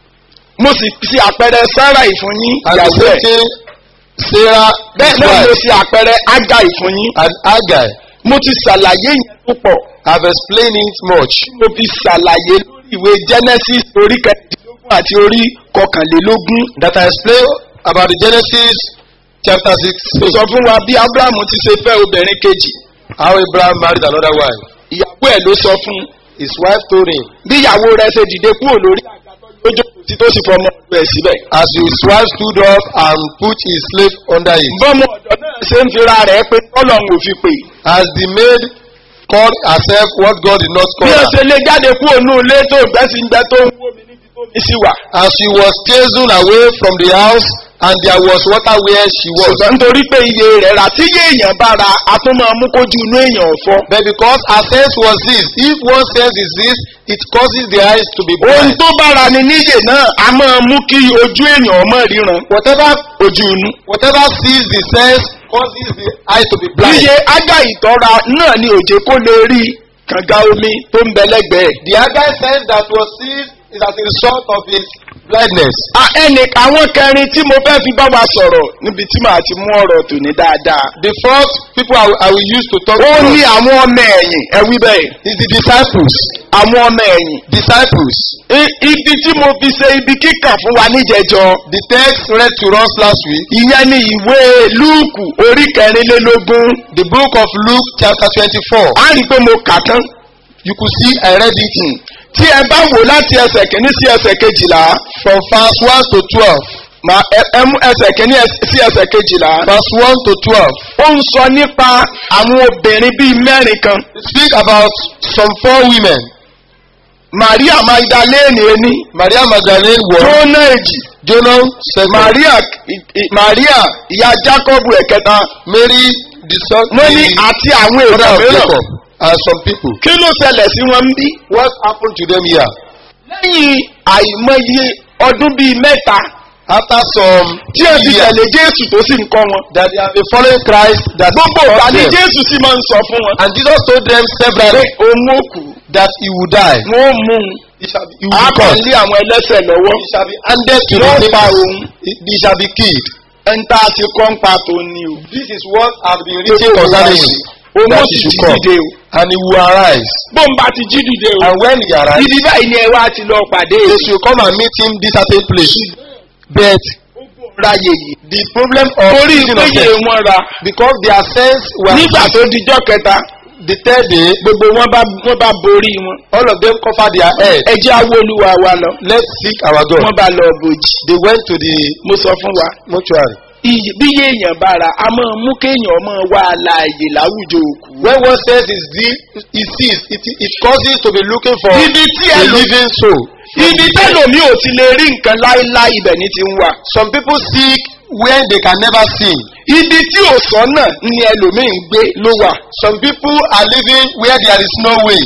mo sì ṣe àpẹẹrẹ sarai fún yín and the ìyàwó same ẹ̀. thing Sarah, bẹ́ẹ̀ his náà mo wife, ṣe àpẹẹrẹ agai fún yín. and Agai. mo ti ṣàlàyé yẹn púpọ̀. I have explained it much. mo fi ṣàlàyé lórí ìwé genesis orí kẹrìndínlógún àti orí kọkànlélógún. That I explained about the Genesis chapter mo 6. sọ fún wa bí abrahamu ti ṣe fẹ́ obìnrin kejì. How Abraham married another wife. ìyàwó ẹ̀ ló sọ fún un. His wife told him, bí ìyàwó rẹ̀ ṣe dìde kúrò lórí àgbàdo lójó tí tó sì fọmọ ọdún ẹ̀ síbẹ̀. as his wife stood up and put his slave under it. bọ́mọ ọ̀dọ́ náà ṣe ń fira rẹ̀ pé tọ́lọ́hún ò fi pè. As the maid called herself what God did not call bí ó her. ṣe lé jáde kúrò ní ilé tó gbẹ́ sí gbẹ́ tó ń wó mi níbi tó mi sí wà. As she was chasing away from the house and there was water where she was. ṣùgbọ́n nítorí pé iye rẹ̀ rà tí yé èèyàn bá ra a tún máa mú kójú inú èèyàn ọ̀fọ́. But because her sense was this, if one sense is this, it causes the eyes to be ohun blind. tó bára ni níyè náà a máa mú kí ojú èèyàn ọmọ ríran. Whatever ojú inú. whatever sees the sense causes the eye to be blind. iye ágà ìtọ́ra náà ni òjé kó lè rí kànga omi tó ń bẹ lẹ́gbẹ̀ẹ́. The other sense that was seized is as a result of his blindness. a ẹnì àwọn kẹrin tí mo fẹ́ fi bá wa sọ̀rọ̀ níbi tí màá ti mú ọ̀rọ̀ tòní dáadáa. The fourth people I, will- I will use to talk ó to ní àwọn ọmọ ẹ̀yìn ẹ wí bẹ́ẹ̀. is the disciples. àwọn ọmọ ẹ̀yìn. Disciples. I- ibi tí mo fi ṣe ibi kíkà fún wa níjẹjọ. The text read to us last week, ìyẹn ni ìwé lúùkù orí kẹrìnlélógún. the book of Luke chapter twenty-four. a rí i pé mo kà tán. You could see I read it tí ẹ bá wò láti ẹsẹ̀ kìíní sí ẹsẹ̀ kejìlá. from verse one to twelve. mà ẹ ẹ mú ẹsẹ̀ kìíní ẹs- sí ẹsẹ̀ kejìlá. Verse one to twelve. ó ń sọ nípa àwọn obìnrin bíi mẹ́rin kan. Speak about some four women. maria magdalene ení. Maria Magdalene one, jóná èjì. Jonah second, maria i- i- maria ìyá jacob ẹ̀kẹta. Mary the son wọ́n ní the àti àwọn mother èèyàn of mìíràn. Jacob and some people. kí ló ṣẹlẹ̀ sí wọn bí. What happened to them here? lẹ́yìn àìmọye ọdún bíi mẹ́ta After some tí ẹ fi years tẹ̀lé jésù tó sì ń kọ́ wọn. that they have been following Christ that gbogbo taught ìgbà ni them. jésù sì máa ń sọ fún wọn. And Jesus told them pé severally òun ó kú that he would die. wọn ó mú un. He shall be, he will a be kàn caught. lé àwọn ẹlẹ́sẹ̀ lọ́wọ́. He shall be handed to Wọ́n the pa sinners. òun. He, he shall be killed. ẹni tá a ti kọ́ ń pa tó ní o. This is what has been written concerning him. òun ó That sì he jí should come. dìde o. And he will arise. bó ń bá ti jí dìde o. And when he arrives, ibi báyìí ni ẹ wá ti lọ pàdé they èso. should come and meet him this certain place. But ráyè yìí. the problem of torí season of péye death, wọn ra. because their sense was nígbà tó dijọ́ kẹta the third day, gbogbo wọn bá wọn bá borí wọn. all of them cover their head. ẹ jẹ́ awo olúwa wa lọ. Let's seek our God. wọ́n bá lọ bòjì. They went to the mo sọ fún wa. mortuary. iyì bí yéèyàn bá ra a máa mú kéèyàn máa wá àlàyé láwùjọ òkú. When one sense is deep, he sees, it, it causes to be looking for ibi tí a ẹ lò living soul. ibi tẹ́lòmí ò ti lè rí nǹkan láéláé ibẹ̀ ní ti ń wà. Some people seek where they can never see. ibi tí ò sọ́nà ni ẹlòmíì ń gbé ló wà. Some people are living where there is no way.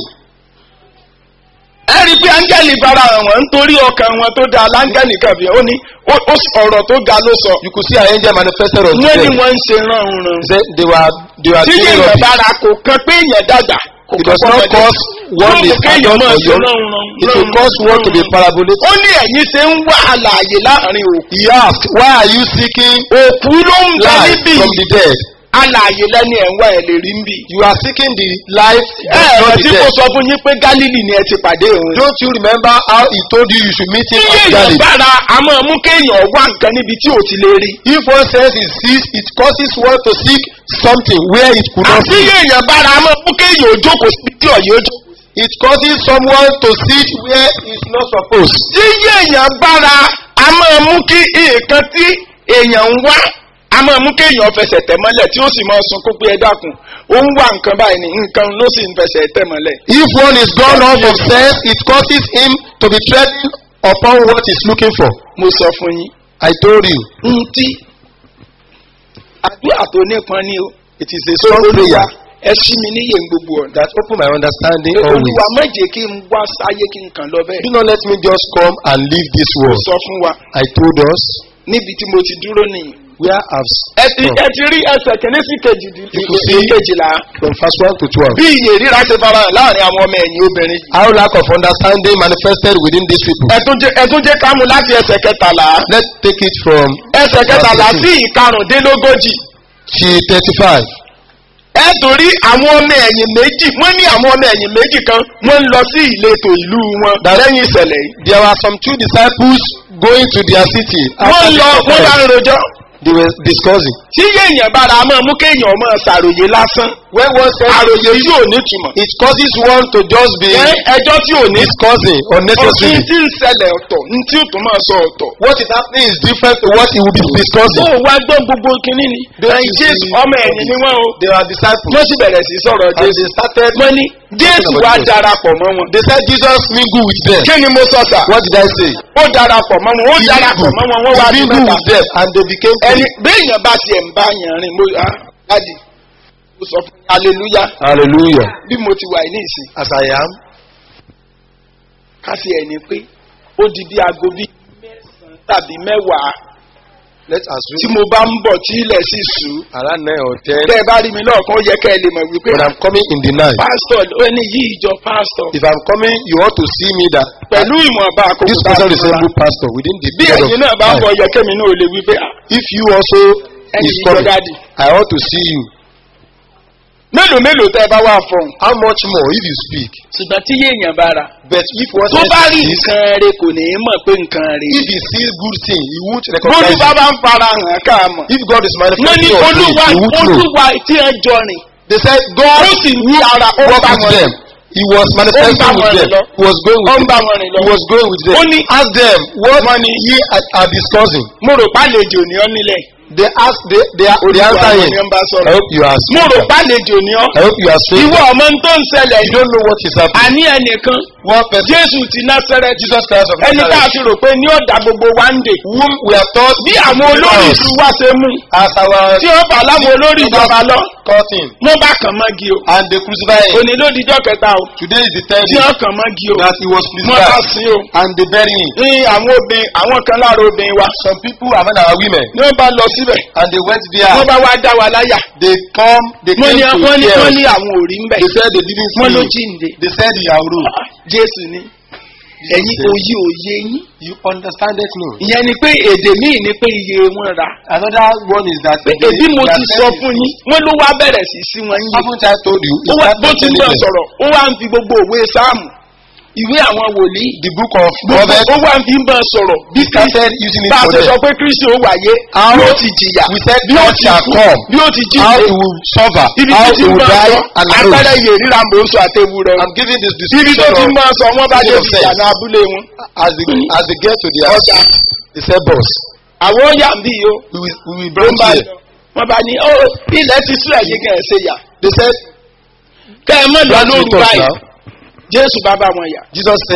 ẹ rí i pé áńgẹ́lì fara hàn wọ́n nítorí ọkàn wọn tó da láńgẹ́lì kan fi hàn ó ní ó- ó s- ọ̀rọ̀ tó ga ló sọ. You could see an angel manifested on wọ́n ní them. wọ́n ń ṣe ránhunrun. They, they were they were tí doing yéèyàn rubbish. bára kò kan pé èèyàn dàgbà. kò It kan does not fọmọdé. cause one Yóò is mú kéèyàn adult máa or ṣe young. ránhunrun, It will cause one to be ránhunrun. parabolated. ó ní ẹ̀yin ṣe ń wá àlàyé láàrin òkú. He asked, Why are you seeking òkú ló ń bẹ life níbí. from the dead? àlàyé lẹ́ni ẹ̀ ń wá ẹ̀ lè rí níbí. You are seeking the life ẹ that ẹ not tí the mo dead. sọ fún yín pé gálílì ni ẹ ti pàdé òun. Don't you remember how he told you you should meet tí him at èèyàn Galilee? bára a máa mú kéèyàn wá nǹkan níbi tí ò ti lè rí. If one says he sees, it causes one to seek something where it could not àti be. èèyàn bára a máa mú kéèyàn ò jókòó síbi tí ọ̀yẹ́ ó jókòó. It causes someone to sit where he's not supposed. tí èèyàn bára a máa mú kí nǹkan tí èèyàn ń wá a máa mú kéèyàn fẹsẹ̀ tẹ̀ mọ́lẹ̀ tí ó sì máa sun kó pé ẹ dákun ó ń wá nǹkan báyìí ní nǹkan ló sì ń fẹsẹ̀ tẹ̀ mọ́lẹ̀. If one is gone off of sense, it causes him to be treading upon what he's looking for. mo sọ fún yín. I told you, n tí àdúrà tó nípọn ní o. it is a strong olúwa prayer ẹ ṣí mi níyè ń gbogbo ọ̀nà. that open my understanding olúwa always. má jẹ́ kí n wá sáyé kí n kàn lọ bẹ́ẹ̀. Do not let me just come and leave this mo world. sọ fún wa I told us níbi tí mo ti dúró nìyí. where I've ẹ ti come ẹ ti rí ẹsẹ̀ kìíní sí kejì You could see- kejìlá. from verse 1 to 12. bí iye ríra ṣe fara hàn láàrin àwọn ọmọ ẹ̀yìn obìnrin yìí. How lack of understanding manifested within these people. ẹtún jẹ ẹtún jẹ ká mú láti ẹsẹ̀ kẹtàlá. Let's take it from ẹsẹ̀ kẹtàlá sí ìkarùndínlógójì. G 35. ẹ torí àwọn ọmọ ẹ̀yìn méjì wọ́n ní àwọn ọmọ ẹ̀yìn méjì kan wọ́n ń lọ sí ìletò ìlú wọn lẹ́yìn ìṣẹ̀lẹ̀ yìí. There were some two disciples going to their city. wọ́n after lọ the wọ́n bá ń conference. rojọ́. They were discussing. tí yéèyàn bára máa mú kéèyàn máa ṣàròyé lásán. When one says àròyé tí ò ní túmọ̀. it causes one to just be ẹ ẹjọ́ tí ò ní. discussing ọ̀sìn unnecessarily. tí ń ṣẹlẹ̀ ọ̀tọ̀ ní tí ò tún máa sọ ọ̀tọ̀. What is happening is different to what he will be discussing. ó wá gbọ́ gbogbo kínní ni. Don't ẹ̀yin you jésù see- ọmọ ẹ̀yìn ni wọ́n o. They are disciples. wọ́n sì bẹ̀rẹ̀ sí sọ̀rọ̀ And jésù. they started. wọ́n ní jésù wá darapọ̀ mọ́ wọn. They said Jesus mingle with them. kí ni mo sọ sà. What did I say? ó darapọ̀ mọ́ wọn ó He darapọ̀ mingled. mọ́ wọn wọ́n wá He di mingled mẹ́ta. with them and they became ẹni three. béèyàn bá tiẹ̀ ń bá yàn rìn mo ah dádì mo sọ fún hallelujah Hallelujah. bí mo ti wà ní ìsìn As I am, ká sí ẹni pé ó di bí aago bí mẹ́sàn-án tàbí mẹ́wàá let's tí assume mo bá ń bọ̀ tí ilẹ̀ sì ṣú. around nine or ten. tẹ́ ẹ bá rí mi lọ́ọ̀kan ó yẹ kẹ́ ẹ lè mọ̀ wípé When I'm coming in the night, pásítọ̀ ó ní yí ìjọ pásítọ̀ if I'm coming, you ought to see me that pẹ̀lú ìmọ̀ọ́ba àkókò this tá a person fi resemble rọra. pastor within the bí period ẹ̀yin of náà bá ń bọ̀ time. yẹ kẹ́mi náà lè wípé ah, If you also ẹni is ìjọ coming, dáàdì I ought to see you. mélòó mélòó tẹ́ ẹ bá wà fọ̀hún. How much more if you speak? ṣùgbọ́n tí yéèyàn bá ra But if one tó bá rí says this, nǹkan rẹ kò ní í mọ̀ pé nǹkan rẹ. if he sees good thing, he won't bólú recognize bá it. bá ń fara hàn ká mọ̀. If God is wọ́n ní manifesting on things, olúwa he won't know. olúwa tí ẹ jọ rìn. They said God ó sì ní ara ó ń walked bá with wọn them. rìn. He was manifesting wọn with rìn them. lọ. He was going ó with ń them. bá wọn rìn lọ. He was going with them. Ó ní- Ask them what Wọ́n ní- ye are, are discussing. mo rò pálejò ní ọ nílẹ̀. They ask they they are they Olúwa answer àwọn him. ni ó ń bá I sọ̀rọ̀. hope you are mo rò speaking. pálejò ní ọ. I hope you are speaking. ìwọ ọmọ tó ń ṣẹlẹ̀ You don't know what is happening. àní ẹnìkan One person, jésù ti násẹrẹtì Jesus Christ of ẹni tá a Nazareth, ti rò pé ní ọ̀dà gbogbo wa ń dè. whom we are taught bí àwọn olórí ìlú wa ṣe mú as our tí ó bá láwọn olórí ìjọba lọ caught him wọ́n bá kàn mọ́gi o. and they crucify him. òní ló dijọ́ kẹta o Today is the third tí day wọ́n kàn mọ́gi o. that he was wọ́n bá crucified sí o. and they bury him. ní àwọn obìnrin àwọn kan lára obìnrin wa. Some people among our women ní wọ́n bá lọ síbẹ̀ and they went there. wọ́n bá wá dá wa láyà. They come, they wọ́n came ní to wọ́n ní hear wọ́n us. ní àwọn òrí ń bẹ̀. They said they didn't wọ́n ló see him. jíǹde. They said he arose. jésù ni ẹ̀yin said- òye òye yín. You understand it no? ìyẹn ni pé èdè míì ni pé iye wọn ra. Another one is that pé they- èbí mo they ti are sọ saying fún it. yín wọ́n ló wá bẹ̀rẹ̀ sí sí wọn yín. Haven't I told you? ó He wá started bó ti ń telling bọ̀ them. sọ̀rọ̀ ó wá ń fi gbogbo òwe sáàmù ìwé àwọn wòlíì. The book of gbogbo Proverbs ó wá ń fi ń bọ̀ sọ̀rọ̀ bí he started using it bá a for ṣe sọ them. pé kristi ó wáyé How bí ó ti jìyà we said bí ó God ti shall kú come. bí ó ti How jíǹde he will suffer. ibi How tí he ti ń will bọ̀ die sọ and àpẹẹrẹ rose. iye ríra mò ń sọ àtẹwù rẹ I'm giving this ibi tó description ti ń of bọ̀ sọ wọ́n bá dé Season of ìjà sense. ní abúlé wọn. as they as they get to their ọjà they say boss àwọn ó yà ń bí yìí ó we will we will ló bring ń bá here. lọ wọ́n bá ní ó ilẹ̀ ti sílẹ̀ yìí kẹ́ ẹ̀ ṣe yà They said kẹ́ ẹ mọ̀ lọ That's lóru with us báyìí now. jésù bá bá wọn yà Jesus said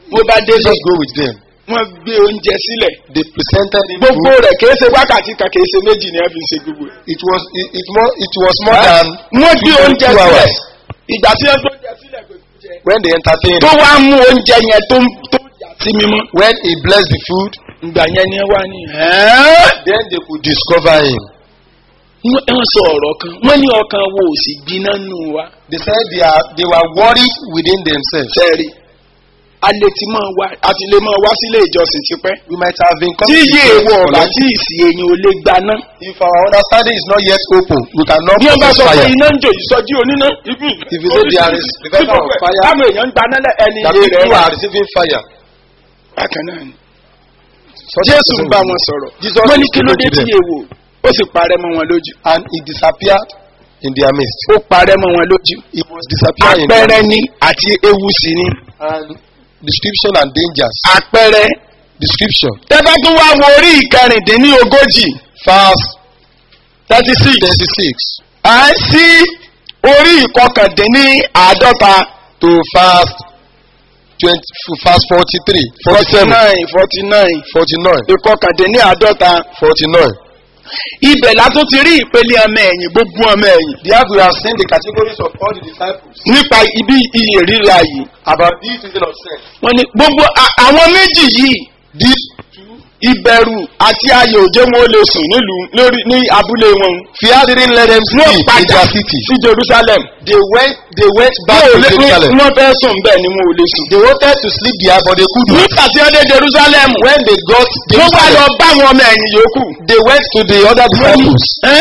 mo bá délé Jesus go with them. wọ́n gbé oúnjẹ sílẹ̀ They presented him gbogbo food. rẹ̀ kìí ṣe wákàtí kan kìí ṣe méjì ni wọ́n fi ṣe gbogbo ẹ̀. It was it, it more it was more than wọ́n gbé two- oúnjẹ two sílẹ̀ hours. ìgbà tí wọ́n gbé oúnjẹ sílẹ̀ kò sí jẹ. when they entertained tó him. wá mú oúnjẹ yẹn tó tó yà sí mímọ́. When he blessed the food, ìgbà yẹn ni wọ́n ní. "Ẹ́ẹ́?" then they could discover him. wọ́n wọ́n sọ ọ̀rọ̀ kan wọ́n ní ọkàn wo ò sì gbiná nù wa. They said they are they were worried within themselves. sẹ́ẹ̀rì a lè ti máa wá a ti lè máa wá sílé ìjọsìn tipẹ́. We might have been tí coming to yé church ewu for ọ̀bà long. tí ìsì èyàn ò lè gbaná. If our understanding is not yet open, we cannot bí wọ́n bá possess sọ pé fire. iná ń jò ìsọjí oníná ibi If you say there is because of fire, táwọn èèyàn ń gbaná lẹ ẹni That ilé people rẹ̀ are receiving fire. bákan náà ni. Such jésù a ń bá wọn sọ̀rọ̀ Jesus wọ́n ní is kí ló dé speaking to tí them. èèwò ó sì parẹ́ mọ́ wọn lójú. And he disappeared in their midst. ó parẹ́ mọ́ wọn lójú. He was disappearing in their àpẹẹrẹ midst. ni àti ewu sí ni. And description and dangers. àpẹẹrẹ. Description. tẹ́fẹ́ tún wá wo orí ìkẹrìndínlógójì Verse thirty six. 36 à ń sí orí ìkọkàndínláàádọ́ta to verse 20, verse 43, forty 47, nine forty nine 49, ìkọkàndínláàádọ́ta 49. ibẹ̀ la tún ti rí ìpele ọmọ ẹ̀yìn gbogbo ọmọ ẹ̀yìn There we have seen the categories of all the disciples nípa ibi iye ríra yìí about this reason of sin. wọ́n ní gbogbo a- àwọn méjì yìí These ìbẹ̀rù àti ayò òjé wọn ó lè sùn nílùú lórí ní abúlé wọn fear didn't let them wọ́n sleep in padà their city. sí jerusalem They went, they went back wọn ò to lè Jerusalem. wọ́n fẹ́ sùn bẹ́ẹ̀ ni wọn ò lè sùn. They wanted to sleep there, but they couldn't. nígbà tí wọ́n dé jerusalem When they got wọ́n wá lọ Jerusalem, bá àwọn ọmọ ẹ̀yìn yòókù. they went to the other disciples. Ẹ́?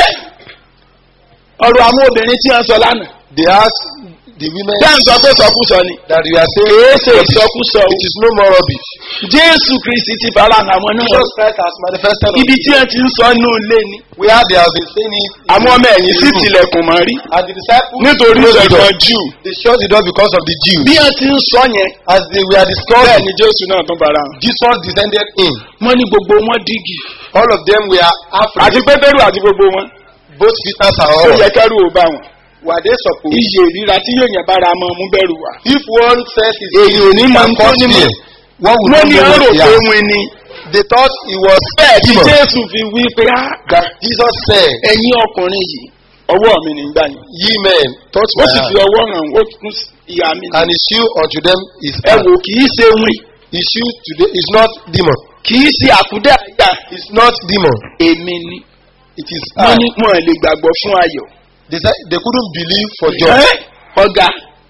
ọ̀rọ̀ àwọn obìnrin tí wọ́n sọ lánàá. They asked the women Bẹ́ẹ̀ ń sọ pé sọkúsọ ni. that you are saying Kìí ṣe rubbish. ìsọkúsọ o. it is no more rubbish. Jésù Kristi ti fara hàn àwọn náà. Jesus Christ has manifested on Ibi tí wọ́n ti ń sọ inú ilé ni. where they have been saying it. in Àwọn ọmọ ẹ̀yìn sì the room. tilẹ̀kùn mọ́ rí. And the disciples Nítorí closed the door. ìṣẹ̀gbọ́n Júù. They shut the door because of the Jews. Bí wọ́n ti ń sọ yẹn. As they were Bẹ́ẹ̀ discussing, ni Jésù náà tún fara hàn. Jesus descended in. Wọ́n ní gbogbo wọn dígì. All of them were Àti afraid. Pétérù àti gbogbo wọn. Both Peters and Ó all. yẹ kẹ́rù ò bá wọn. Were they supposed? Iye ìríra tí yóò yẹn bára mọ́ mú bẹ̀rù wá. If one says his Èyí ò ní máa ń tó cause ní mọ̀. fear, what would Wọ́n ní you know ọ̀rọ̀ what he pé has? wọ́n ni. They thought he was Bẹ́ẹ̀ tí demon. Jésù fi wí pé á That Jesus said, ẹ̀yin ọkùnrin yìí ọwọ́ mi nígbà yìí. Ye men, touch ó my sì hand. fi ọwọ́ hàn ó tún ìyá mi. And his shoe unto them is ẹ hand. wò kì í ṣe wín His shoe today is not demon. kì í ṣe àkúdẹ́ àyà It's not demon. èmi ni. It is wọ́n hand. ní wọn lè gbàgbọ́ fún ayọ̀. They said they couldn't believe for joy. Ẹ́, ọ̀gá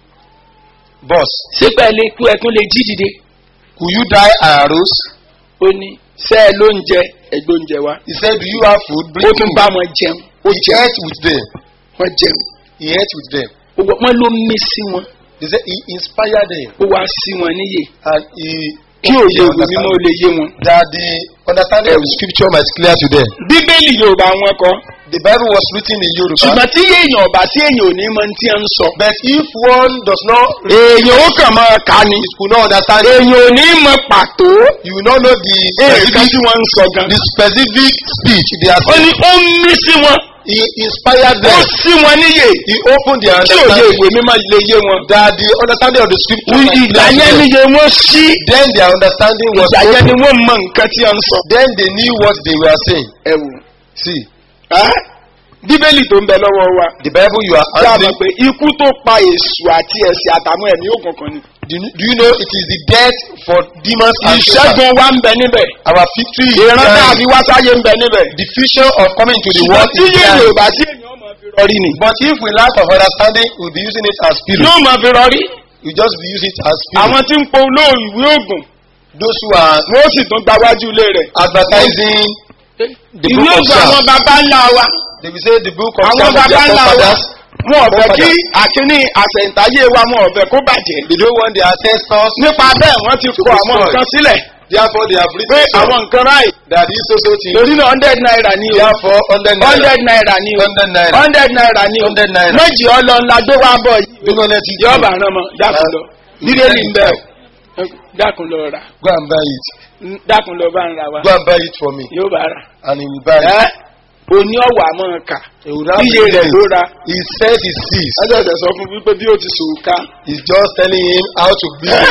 Boss, ṣé pẹ́ lè kú ẹkún lè jí dìde. could you die and arose? ó ní ṣé ẹ ló ń jẹ ẹgbẹ́ oúnjẹ wa. He said, Do you have food? ó Bring tún food. bá wọn jẹun. ó He jẹun ate with them. wọ́n jẹun. He ate with them. Ó wọ- wọ́n ló mí sí wọn. They said he inspired them ó wá sí wọn níyè. and he kí òye òwe mímọ́ ó lè yé wọn. that the understanding of the scripture might clear to them. bíbélì yorùbá wọn kọ. The Bible was written in Yoruba. ṣùgbọ́n tí èèyàn ọ̀bà sí èèyàn ò ní mọ tí ń sọ. But if one does not èèyàn ó kàn máa kà ní. it could not understand it, èèyàn ò ní mọ pàtó. you will not know the nǹkan specific, tí wọ́n ń sọ gan. the specific speech they are ó saying. ní ó ń mí sí wọn. He inspired ó them. sí wọn níyè. He opened their kí òye understanding ìwé mímọ́ lè yé wọn. that the understanding of the scripture might ìgbà clear to yẹn them. níye wọ́n sí. Then their understanding was ìgbà yẹn ni open. wọ́n mọ nǹkan tí wọ́n ń sọ. Then they knew what they were saying. ẹ wò. See, Ẹ́, bíbélì tó ń bẹ lọ́wọ́ wa. the Bible you are sábà handling, pé ikú tó pa èṣù àti ẹ̀sìn àtàwọn ẹ̀mí òkùnkùn ni. do you do you know it is the death for demons and Satan? ìṣẹ́gun wa ń bẹ níbẹ̀. Our victory is ìran there. tàbí wá sáyé ń bẹ níbẹ̀. The future of coming to the ṣùgbọ́n world tí is yé there. yorùbá sí èèyàn ọmọ fi rọrí ni. But if we lack of understanding, we'll be using it as spirit. yóò mọ fi rọrí. We just be using it as spirit. àwọn tí ń po olóòrùn ìwé ògùn Those who are wọ́n sì tún gbáwájú ilé rẹ̀. advertising the ìwé book of ògùn àwọn Psalms, baba ńlá wa. they will say the book of àwọn Psalms of baba their ńlá wa. forefathers. wọn ò fẹ́ kí Forefathers. àkíní àṣẹ̀ǹtáyé wa wọn ò fẹ́ kó bàjẹ́. They don't want their ancestors. nípa bẹ́ẹ̀ wọ́n ti kọ be àwọn spoiled. nǹkan sílẹ̀. Therefore, they have pé written some àwọn nǹkan ráì. that this so so thing. torí náà hundred naira ni o. Therefore, hundred naira. hundred naira ni o. Hundred naira. hundred naira ni o. Hundred naira. méjì ọlọ́nla gbé wá bọ̀ yìí. Do not let it yọ̀ọ́ go. bá rán mọ́ dákun lọ. bíbélì ń bẹ̀ o. dákun lọ rà. Go and buy it. dákun lọ bá ń ra wa. Go and buy it for me. yóò bá rà. And he will buy it. ẹ́ òní ọ̀wà àmọ́ kà. He will have iye rẹ̀ ló ra. He says he sees. ẹ̀jẹ̀ ẹ̀jẹ̀ sọ fún wípé bí ó ti sòwò ká. He's just telling him how to build a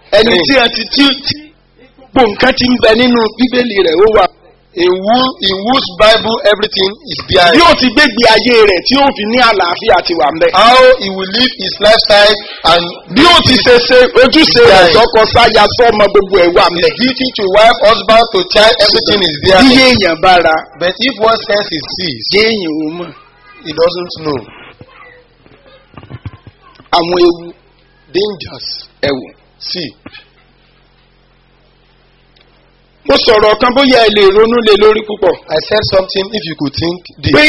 ẹni Ring. tí a ti tí tí gbogbo nǹkan ti ń bẹ nínú bíbélì rẹ̀ ó wà. In, who, in whose Bible everything is behind. bí ó ti gbégbé ayé rẹ̀ tí ó fi ní àlàáfíà ti wà ń bẹ̀. How he will live his lifestyle and bí ó ti ṣe ṣe ojúṣe rẹ̀ sọ́kọ sáya sọ́mọ gbogbo ẹ̀ wà ń bẹ̀. duty to wife, husband, to child, everything is there. bí èèyàn bá ra But if one sense is seized, jẹ́ èèyàn ò mọ̀ he doesn't know. àwọn ewu Dangers. ẹ̀wù. See, mo sọ̀rọ̀ kan bóyá ẹ lè ronú lé lórí púpọ̀. I said something if you could think this. pé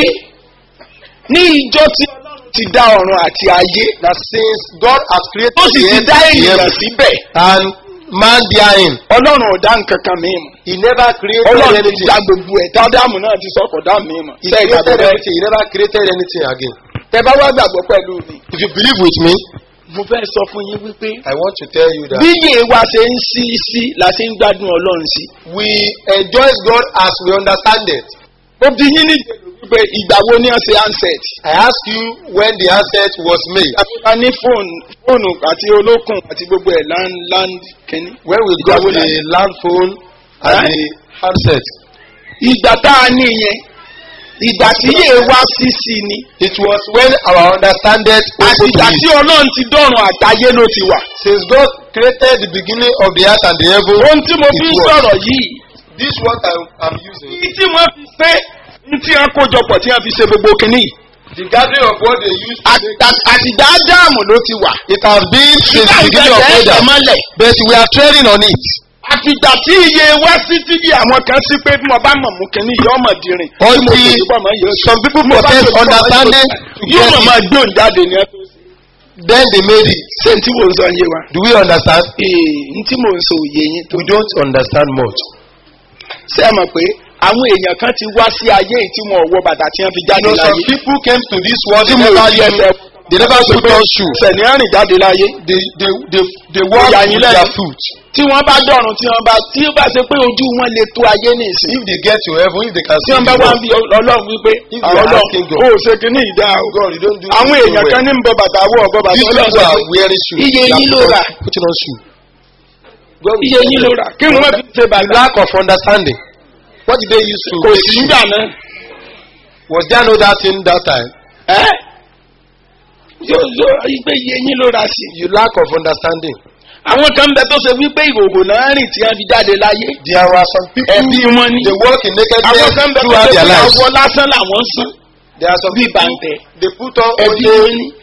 ní ìjọ tí ọlọ́run ti dá ọ̀run àti ayé That since God has created ó sì the ti earth dá and the ènìyàn heaven, síbẹ̀ and man therein, ọlọ́run ò dá nǹkan kan mìíràn. he never created ọlọ́run ti anything. dá gbogbo ẹ̀ tá dáàmú náà ti sọ̀kọ̀ dá mìíràn. He Ṣé ìgbàgbọ́ created bẹ́ẹ̀? everything. He never created anything again. tẹ bá wá gbàgbọ́ pẹ̀lú mi. If you believe with me, mo fẹ́ sọ fún yín wípé I want to tell you that bí yìí wa ṣe ń sí sí la ṣe ń gbádùn ọlọ́run sí. we enjoy God as we understand it. mo bí yín ní ìjẹ́lú wípé ìgbà wo ni wọ́n ṣe handset. I ask you when the answer was made. a ní fóònù fóònù àti olókùn àti gbogbo ẹ̀ land land kìíní. When we Ìgbà got wo the la- land phone and Eh? the handset. ìgbà tá a ní yẹn ìgbà tí yìí wá sí sí ni. It was when our understanding àti opened ìgbà to tí it. ọlọ́run ti dọ̀rùn àgbáyé ló ti wà. Since God created the beginning of the earth and the heaven, ohun tí mo it fi ń was. sọ̀rọ̀ yìí. This what I am using. èyí tí wọ́n fi pé ní tí wọ́n kójọpọ̀ tí wọ́n fi ṣe gbogbo kìíní. yìí. The gathering of what they used to make. Àti- àtìgbà ádámù ló ti wà. It has been since the beginning of ẹ̀jẹ̀ Adam, mọ́lẹ̀. but we are treading on it. àfìgbà tí iye wá sí tí bí àwọn kan sí pé bí mo bá mọ̀ mú kìíní yìí ọmọ dìrín. Until some people possess understanding to yóò get mọ̀ it, máa gbóhùn jáde ní ẹ. then they made it. ṣé n tí mò ń sọ yé wa. Do we understand? ee n tí mò ń sọ òye yín tó. We don't understand much. ṣé ẹ mọ̀ pé àwọn èèyàn kan ti wá sí ayé yìí tí wọn ò wọ bàtà tí wọ́n fi You jáde know, some láyé. people came to this world, tí they mo never rí ẹsẹ̀ use, they never put on shoes. sẹ̀ni rìn jáde láyé. They, they, they, they walk Ìyá with yín their lẹ́nu. foot. tí wọ́n bá dọ̀rùn tí wọ́n bá tí ó bá ṣe pé ojú wọn lè tó ayé ní ìsìn. If they get to heaven, if they can tí see wọ́n the bá wá ń world, bí ọlọ́run wípé If àwọn you are ọlọ́run asking God. ó ṣe kí ní ìdá o. God, you don't do àwọn it so èèyàn kan well. ní ń bọ bàtà wọ ọ̀bọ bàtà These ọlọ́run people sọ are pé wearing shoes. Iye They are yín ló put on- rà. Putting on shoes. God will iye tell yín you. ló rà kí wọ́n fi ṣe bàtà. Lack of understanding. What did they use to kò make sí shoes? nígbà náà. Was there no that thing that time? ẹ́ yóò yóò ìgbé iye yín ló rà sí. You lack of understanding. àwọn kan bẹ tó ṣe wípé ìhòòhò náà rìn tí wọ́n fi jáde láyé. There were some people ẹbí wọn ni. they walk in àwọn nakedness kan bẹ tó throughout ṣe their pé lives. ọwọ́ lásán làwọn sán. There are some bí people bàǹtẹ̀. they put on ẹbí only. wọn ni.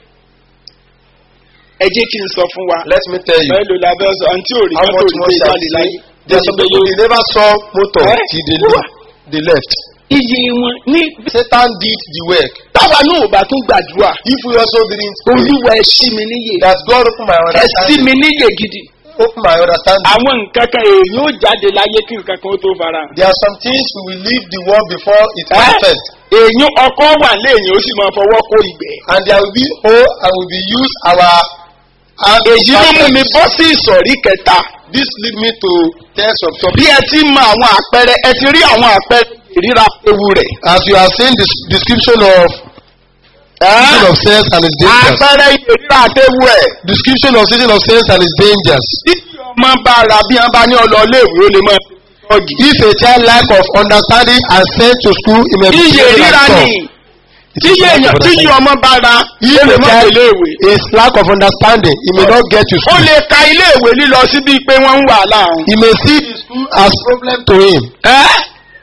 ẹ jẹ́ kí n sọ fún wa. Let me tell you mélòó la fẹ́ sọ àǹtí òrì how kan tó much rí more pé shall jáde we láyé. say. There are some people they never saw motor Eh? till they Wà. leave. They left. iye wọn ní. Satan did the work. táwa náà ò bá tún gbàdúrà. If we also didn't pray, olúwa ẹ ṣí mi níyè. that God open my ẹ ṣí understanding. mi níyè gidi. Open my understanding. àwọn nǹkan kan èèyàn ó jáde láyé kí nǹkan kan ó tó fara hàn. There are some things we will leave the world before it Eh? manifests. èèyàn ọkọ wà léèyàn ó sì máa fọwọ́ kó ìgbẹ́. And there will be oh and we will use our hand. èyí ló mú mi bọ́ sí ìsọ̀rí kẹta. This lead me to tell some topic. bí ẹ ti mọ àwọn àpẹẹrẹ ẹ ti rí àwọn àpẹẹrẹ ìríra ewu rẹ̀. As you have seen the description of season of sense and its dangers. àpẹẹrẹ ìríra àtẹwu ẹ̀. Description of season of sense and its dangers. tí ọmọ bá ra bí wọn bá ní ọlọ́ọ̀lẹ́wé ó lè máa fi tọ́gì. If a child lack of understanding and sent to school, he may be iye taken ríra and ni taught. tí iye èèyàn tí iye ọmọ bá ra If ó lè a má child tẹ̀lé ìwé. is lack of understanding, he may not get to ó school. lè ka ilé ìwé lílọ síbi pé wọ́n ń wà láàrún. He may see the school as problem to him. ẹ́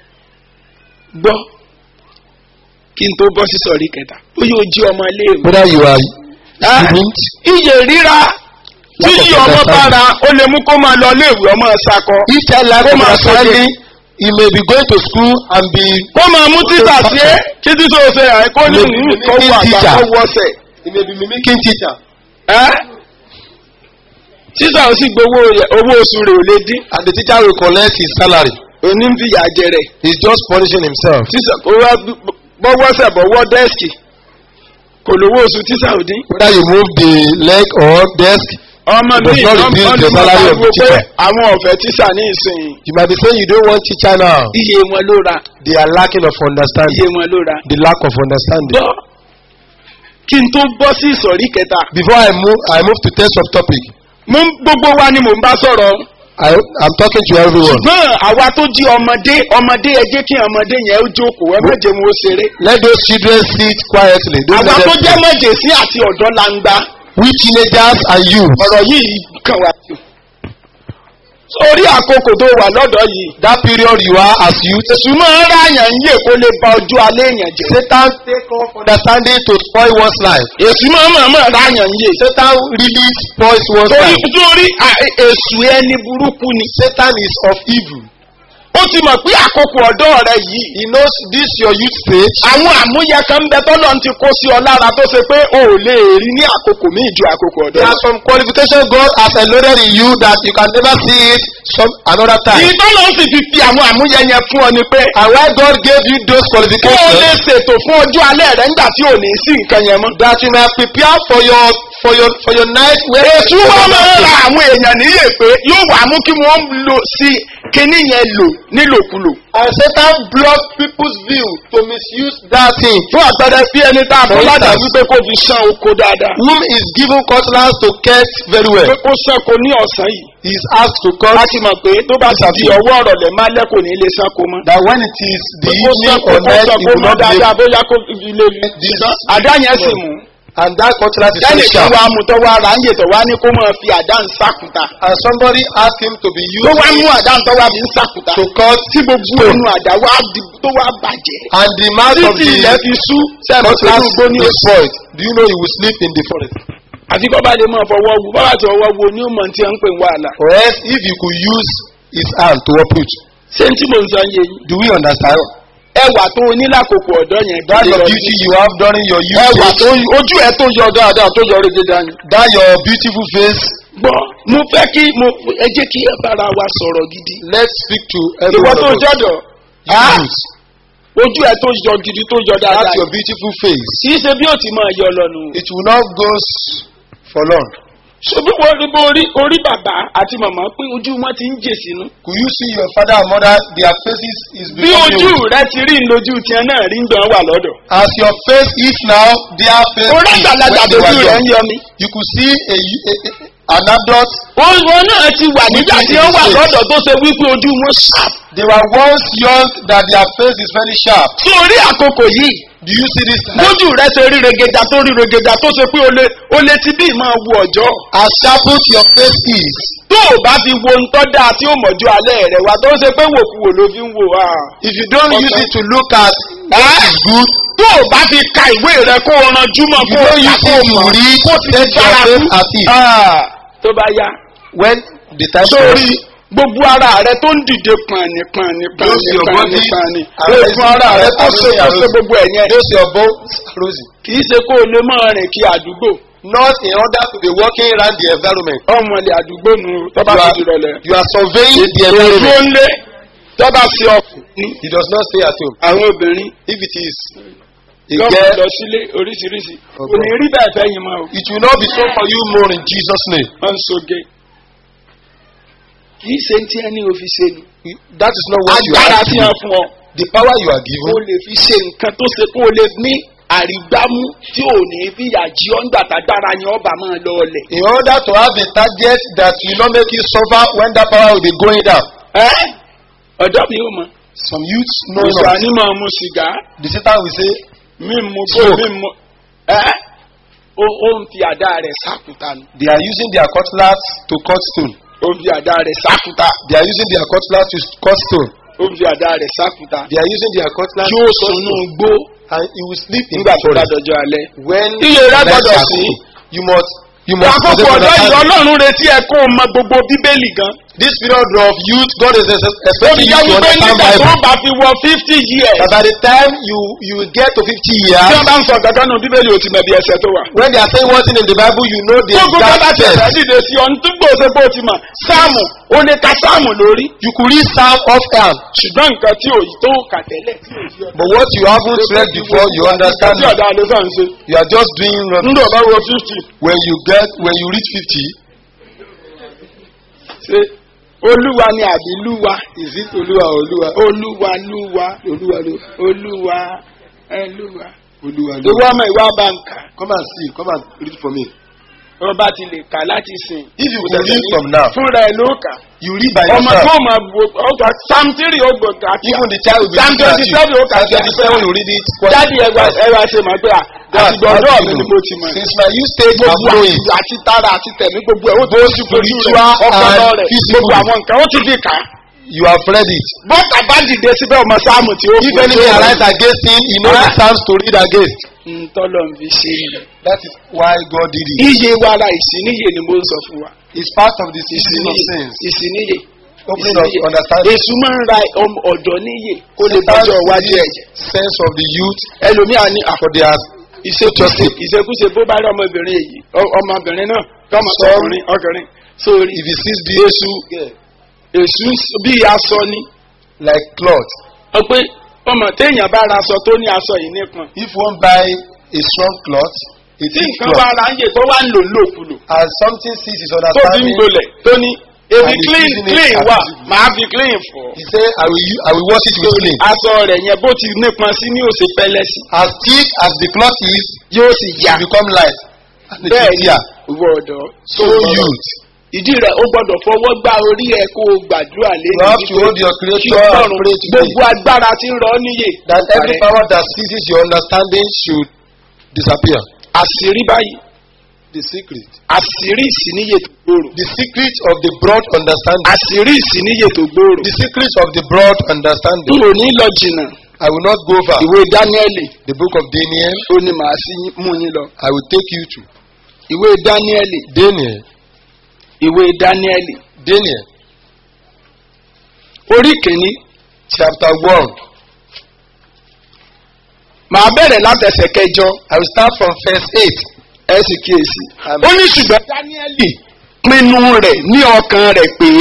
gbọ́ kí n tó bọ́ sí sọ̀rí kẹta ó yóò jí ọmọ iléèwé. Whether you are Ẹ́, student, iye ríra tí Lack of iye ọmọ bá understanding. ra ó lè mú kó máa lọ iléèwé ọmọ ṣakọ. if child lack Kó of máa understanding, he may be going to school and be kó máa mú títà sí é kí títà ó ṣe àìkó ní Maybe kó wà àgbà teacher. kó wọ́sẹ̀. he may be mimicking teacher. ẹ́ títà ó sì gbowó rẹ̀- owó oṣù rẹ̀ ò lè dín And the teacher will collect his salary. òní ń fìyà jẹ rẹ̀. He's just punishing himself. tíṣà kó wá bọ́wọ́sẹ̀ bọ́wọ́ dẹ́sìkì kò lówó oṣù tíṣà ò dín. Whether you move the leg or desk, ọmọ It does mi not ọmọ reduce ọdún the salary of the pé teacher. àwọn ọ̀fẹ́ tíṣà ní ìsìn you might be saying you don't want teacher now. iye wọn ló ra They are lacking of iye understanding. wọn ló ra. The lack of understanding. gbọ́ kí n tó bọ́ sí ìsọ̀rí kẹta Before I move, I move to test of topic. mo ń- gbogbo wa ni mò ń bá sọ̀rọ̀ I, I'm talking to everyone. ṣùgbọ́n àwa tó jí ọmọdé ọmọdé ẹ jẹ́ kí ọmọdé yẹn ó jókòó ẹ má jẹ́ mo ó ṣeré Let those children sit quietly. Don't àwa let tó them jẹ́ speak. mọ̀jẹ̀sí àti ọ̀dọ́ langba We teenagers and you. ọ̀rọ̀ yìí kàn wá jù sórí àkókò tó wà lọ́dọ̀ yìí That period you are as youth. èsù máa ń ráyàn ń yè kó lè ba ojú alẹ́ èèyàn jẹ́ Satan take off understanding to spoil one's life. èsù máa ń mọ̀ ráyàn ń yè Satan really spoils one's torí life. torí à- èsù ẹni burúkú ni Satan is of evil. ó ti mọ̀ pé àkókò ọ̀dọ́ rẹ yìí He knows this your youth stage. àwọn àmúyẹ kan ń bẹ tọ́lọ́ ti kó sí ọ lára tó ṣe pé o ò lè rí ní àkókò míì ju àkókò ọ̀dọ́ There lọ. are some qualifications God has enloaded in you that you can never see it some another time. ìtọ́lọ́ sì fi fi àwọn àmúyẹ yẹn fún ọ ni pé And why God gave you those kó o lè qualifications ṣètò fún ọjọ́ alẹ́ rẹ nígbà tí ò ní sí nǹkan yẹn mọ́. that you may prepare for your for your for your night where èsù wa máa ń ra àwọn èèyàn níyè pé yóò wà mú kí wọ́n lò sí kinní yẹn lò nílòkulò. and Satan block people's view to misuse that thing. fún àpẹẹrẹ bí ẹni tá a fọ́ For ládàá instance. wípé kó fi ṣán oko dáadáa. Whom is given cutlass to catch very well. pé kó ṣánko ní ọ̀sán yìí. He is asked to cut a ti mọ̀ pé tó bá ti di ọwọ́ ọ̀rọ̀ lẹ̀ má lẹ́kọ̀ọ́ ní ilé ṣánko mọ́. that when it is the Pé kó evening ṣánko or kó night he ṣánko will mọ́ not be dáadáa able bóyá kó fi ilé mi. This- àdá yẹn sì mú. and that cutlass is very lẹ́yìn tó sharp. wá mú tó wá ra ń yètò wá ní kó máa fi àdá ń sàkúta. And somebody asked him to be tó wá used mú àdá tó wá fi ń sàkúta. to cut tí gbogbo stone. inú àdá wá di tó wá bàjẹ́. and the mouth of títí ilẹ̀ the fi sú sẹ́nu pẹ̀lú cutlass igbó ní is oṣù. spoiled. Do you know he will sleep in the forest? àfi kọ́ bá lè máa fọwọ́ wu bá bá ti ọwọ́ wu ní òmò tí wọ́n ń pè ń wàhálà. Or else if he could use his hand to uproot. ṣé n tí mò ń sọ yé yín. Do we understand? ẹwà tó o ní lákòókò ọ̀dọ́ yẹn. That kí lè your lọ beauty sí. you have during your youth ẹwà age, tó ojú ẹ tó yọ dáadáa tó yọ orí dídá ni. that your beautiful face, gbọ́ mo fẹ́ kí mo ẹ jẹ́ kí ẹ bára wa sọ̀rọ̀ gidi. let's speak to ìwọ everyone tó of us. jọ̀dọ̀ You Ah! youth, ojú ẹ tó yọ gidi tó yọ dáadáa. that's your beautiful face. kì í ṣe bí ó ti máa yọ lọ́nu. It will not go s- for long. ṣebí wọ́n rí bó orí orí bàbá àti màmá pé ojú wọn ti ń jè sínú. Could you see your father and mother, their faces is bí becoming ojú old. rẹ ti rí lójú tiẹ̀ náà rí ń gbọ́n wà lọ́dọ̀. As your face is now, their face orí is àgbàlagbà when they were lójú rẹ young. ń yọ mi. You could see a, a, a, an adult wọn náà ti wà nígbà tí wọ́n wà lọ́dọ̀ tó ṣe wípé ojú wọn sharp. They were once young that their face is very sharp. sórí àkókò yìí Do you see this? time? lójú rẹ ṣe rí regeja tó rí regeja tó ṣe pé o lè o lè ti bí máa wu ọjọ́. As sharpened your face is, tó o bá fi wo ntọ́ dáa tí ó mọ̀jú alẹ́ rẹ̀ wá tó ṣe pé wòkúwò ló fi ń wò á. if you don't Okay. use it to look at what is good, tó o bá fi ka ìwé rẹ kó o ranjú mọ́ you kó o don't kà use kó o it to mọ̀ read, kó o ti set fi your fara face kú. at it. Ah, tó bá yá. When the time sórí comes, gbogbo ara rẹ tó ń dìde pàní pàní pàní Those your pàní body pàní are èèfún ara rẹ tó ṣe rising, tó are ṣe gbogbo ẹ̀ yẹn those your bones are rosy. kì í ṣe kó o lè máa rìn kí àdúgbò Not in order to be walking around the environment. ọmọ ilẹ̀ àdúgbò nù tó bá You ti are, di rọlẹ̀. you are surveying the èdè environment. ńlé tó bá ṣe ọkùnrin He does not stay at home. àwọn obìnrin If it is a yóò girl, lọ sílé oríṣiríṣi Okay. kò ní rí bẹ́ẹ̀ fẹ́ yín mọ́ o it will not be so for you more in Jesus' name. wọ́n ń soge kì í ṣe tí ẹni ò fi ṣe ni That is not what you agbára are tí given. wọ́n fún ọ The power you are kó given lè fi ṣe nǹkan tó ṣe kó lè ní àrígbámú tí ò ní fìyà jí ọ́ nígbà tágbára yẹn ọba máa lọ ọlẹ̀. in order to have a target that will not make you suffer when that power will be going down. ẹ́ ọ̀dọ́ mi ò mọ̀ Some youths know òṣà not. ni mọ̀ mu sìgá The Satan will say, mi mu bó Smoke. mi mu ẹ́ ó ó ń fi àdá rẹ̀ sákùtà nù they are using their cutlass to cut stone. ó ń fi àdá rẹ̀ sákùtà They are using their cutlass to cut stone. ó ń fi àdá rẹ̀ sákùtà They are using their cutlass tí to ó cut sùnú stone. gbó And he will sleep in nígbà the tó bá forest. dọjọ́ alẹ́. When Iye rẹ̀ night gbọ́dọ̀ shall sí. come, you must you must àkókò possess ọ̀dọ́ yìí understanding. ọlọ́run retí ẹ kó o mọ gbogbo bíbélì gan. This period of youth, God is ex- ó fi expecting you jẹ́ to wípé understand nígbà tó Bible. bá fi wọ fifty years. But by the time you you get to fifty tí years, wọ́n bá ń sọ kankan nù bíbélì ò ti mọ̀ bí ẹsẹ̀ tó wà. when they are saying one thing in the Bible, you know the gbogbo bá bá exact ti ẹ̀fẹ́ text. dìde sí ọ nítorí gbòòsè bó ti mọ̀ sáàmù ó lè ka sáàmù lórí. You could read Psalm off hand, ṣùgbọ́n nǹkan tí ò tó kà tẹ́lẹ̀ tí ò yí ọ. but what you haven't read before, you understand. tí ọ̀dà ló sàn ṣe. You are just doing wrong. nígbà bá wọ fifty When you get when you reach fifty, ṣe olúwa ni àbí lúwa ìsí olúwa olúwa olúwa lúwa olúwa lúwa olúwa ẹ lúwa. Olúwa ìwọ ọmọ ìwà bá ń kà. come and see, come and read for me. wọ́n bá ti lè kà láti sìn. If you could read from now, fúnra ẹ̀ ló kà. you read by ọmọ tó yourself. mọ̀ ọgbà samtiri ó gbọ̀dọ̀ àti Even the child will be Psalm looking at you. 27 ó kà Psalm sí 27 you read it. quietly. jáde ẹwà ẹwà ṣe mọ̀ pé à That's àti gbọ̀dọ̀ what mi you ni know. mo ti mọ̀. Since my youth stage, I'm gbogbo knowing. àti àti tara àti tẹ̀mí gbogbo ẹ̀ ó ti Both ti fojú spiritual rẹ̀ ọpọlọ and rẹ̀ physical. gbogbo àwọn nǹkan ó ti di kà á. You have read it. bọ́tà bá dìde síbẹ̀ ọmọ sáàmù tí ó If kù enemy arise against him, he knows the Ah. psalms to read against. ntọ́lọ̀ ń fi ṣe é. That is why God did it. iye wàrà ìsìníye ni mo ń sọ fún wa. It's part of the season of ìsìníye sins. ìsìníye Opening of ìsìníye. understanding. èṣù máa ń ra ọmọ- ọ̀dọ́ níyè kó lè Sometimes bọ́jọ́ iwájú the ẹ̀jẹ̀. sense of the youth ẹlòmíà ní àpò for their ìṣekúṣe ìṣekúṣe bó bá rí ọmọbìnrin èyí ọ- ọmọbìnrin náà tọmọ Sọ- ọkùnrin ọkùnrin sórí if he sees the èṣù èṣù bí aṣọ ni like cloth. ọ pé ọmọ téèyàn bá ra aṣọ tó ní aṣọ yìí nípọn If one buy a strong cloth, a tí thick nǹkan bá cloth, ra ń yè tó wá ń lò lòkulò and something sees his tó fi ń understanding, gbolẹ̀ tó ní ebi And he's clean using it clean as wà visible. màá fi clean fọ he say, I will, u- I will wash it with clean. aṣọ rẹ̀ yẹn bó ti nípọn sí ní òsè pẹlẹ sí As thick as the cloth is, yóò sì yá it become light. And it bẹ́ẹ̀ is ni here. ìwọ ọ̀dọ́ So youth, ìdí rẹ̀ ó gbọ́dọ̀ fọwọ́ gbá orí ẹ̀ kó o gbàdúrà lé you have to hold your kí creator and ọlọ́run pray today. gbogbo agbára tí ń rọ ọ́ níyè. That every power that seizes your understanding should disappear. àṣírí báyìí The secret. àṣírí ìsìníyè tó gbòòrò. The secret of the broad understanding. àṣírí ìsìníyè tó gbòòrò. The secret of the broad n understanding. ò ní lọ jìnnà I will not go far. ìwé dáníẹ́lì The book of Daniel, ó ní màá sí mú yín lọ. I will take you to. ìwé dáníẹ́lì Daniel, ìwé dáníẹ́lì Daniel, orí kìíní chapter 1. màá bẹ̀rẹ̀ látẹsẹ̀ kẹjọ I will start from verse 8. ẹ sì kíyèsí. Amen. ó ní ṣùgbọ́n dáníẹ́lì pinnu rẹ̀ ní ọkàn rẹ̀ pé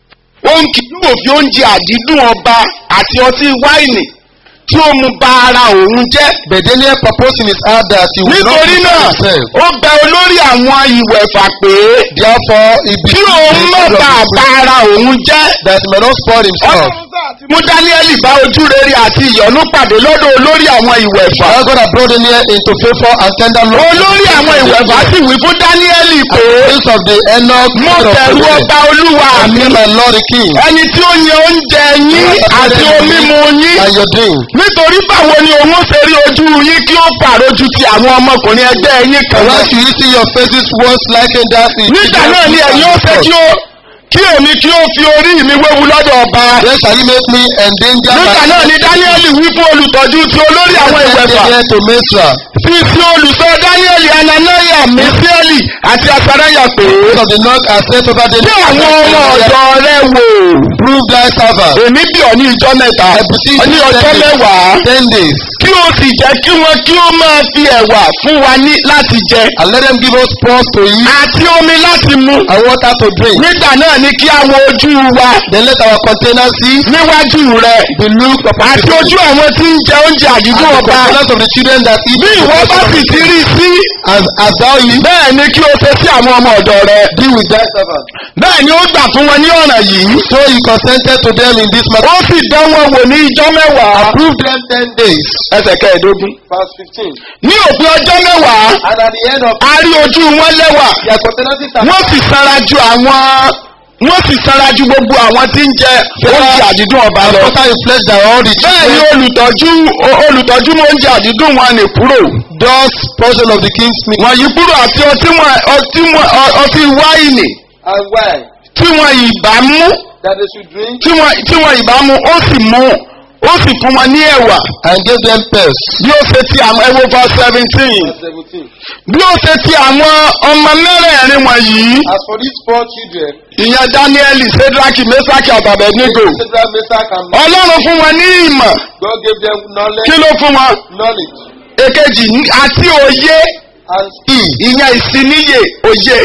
òun kì yóò fi oúnjẹ àdídùn ọba àti ọtí wáìnì tí ó mu ba ara òun jẹ́. But Daniel proposed in his heart that he will not nítorí defile náà himself. ó bẹ olórí àwọn ìwẹ̀fà pé Therefore, he kí became òun má the bàa of ba ara òun jẹ́. that he may not spoil himself. mú dáníẹ́lì bá ojú rere àti ìyọ́nú pàdé lọ́dọ̀ olórí àwọn ìwẹ̀fà. Now God has brought Daniel into favor and tender love. olórí àwọn ìwẹ̀fà sì wí fún dáníẹ́lì pé Prince of the Enoch, mo son of bẹ̀rù Daniel, ọba olúwa and mi me, my Lord the King, ẹni tí ó yan oúnjẹ yín àti omi mu yín and your drink. nítorí báwo ni òun ṣe rí ojú yín kí ó pàrójú ti àwọn ọmọkùnrin ẹgbẹ́ yín kan And náà. when you see your faces once likened that in nígbà náà ni ẹ̀yin ó fẹ́ kí ó kí èmi kí ó fi orí mi wéwu lọ́dọ̀ ọba. Then shall he make me endanger nígbà náà ni dáníẹ́lì wí fún olùtọ́jú ti olórí àwọn ìwẹ̀fà Daniel to menstrual. fi ti olùsọ dáníẹ́lì ananaya mẹ́síẹ́lì àti asaraya pé Prince of the North has set over kí Daniel. àwọn ọmọ ọ̀dọ́ rẹ wò. Prove thy servant. èmi bí ọ ní ìjọ mẹ́ta I beseech ní you ọjọ́ ten days. mẹ́wàá Ten days. kí o sì jẹ́ kí wọ́n kí ó máa fi ẹ̀wà fún wa ní láti jẹ And let them give us pause to eat àti omi láti mu. and water to drink. nígbà náà ni kí a wo ojú wa Then let our containers see níwájú rẹ be looked upon àti before ojú you. àwọn tí ń jẹ oúnjẹ And àdídùn the ọba. containers of the children that eat bí the ìwọ bá portion of sì the ti king. rí i sí as as thou eat bẹ́ẹ̀ ni kí o ṣe sí àwọn ọmọ ọ̀dọ̀ rẹ. be with thy servant. bẹ́ẹ̀ ni ó gbà fún wọn ní ọ̀nà yìí. So he consented to them in this matter. ó sì dán wọn wò ní ìjọ mẹ́wàá. Approve them ten days. ẹsẹ̀ kẹẹ̀ẹ́dógún. Verse fifteen. ní òpin ọjọ́ mẹ́wàá And at the end of a rí ojú wọn lẹ́wà. their containers are wọ́n sì sanra ju àwọn wọ́n sì sanra ju gbogbo àwọn tí ń jẹ oúnjẹ àdídùn ọba lọ. After in flesh that all the bẹ́ẹ̀ ni children olùtọ́jú o- olùtọ́jú mú oúnjẹ àdídùn wọn nì kúrò. does portion of the king's meat wọ́n yí kúrò àti ọtí wọn ọtí wọn ọ- ọtí wáìnì and wine tí wọn ìbá mú that they should drink tí wọn tí wọn ìbá mú ó sì mú ó sì fún wọn ní ẹ̀wà and gave them pence. bí ó ṣe ti àwọn ẹwọ fún seventeen Verse seventeen. bí ó ṣe ti àwọn ọmọ mẹ́rẹ̀ẹ̀rin wọ̀nyí As for these four children, ìyẹn daniel sedraki mesaki àtàbẹ̀nígò Shadrach, Meshach, and ọlọ́run fún wọn ní ìmọ̀ God gave them knowledge, kí ló fún wọn knowledge èkejì ní- àti òye and speed. ìyẹn ìsiníyè òye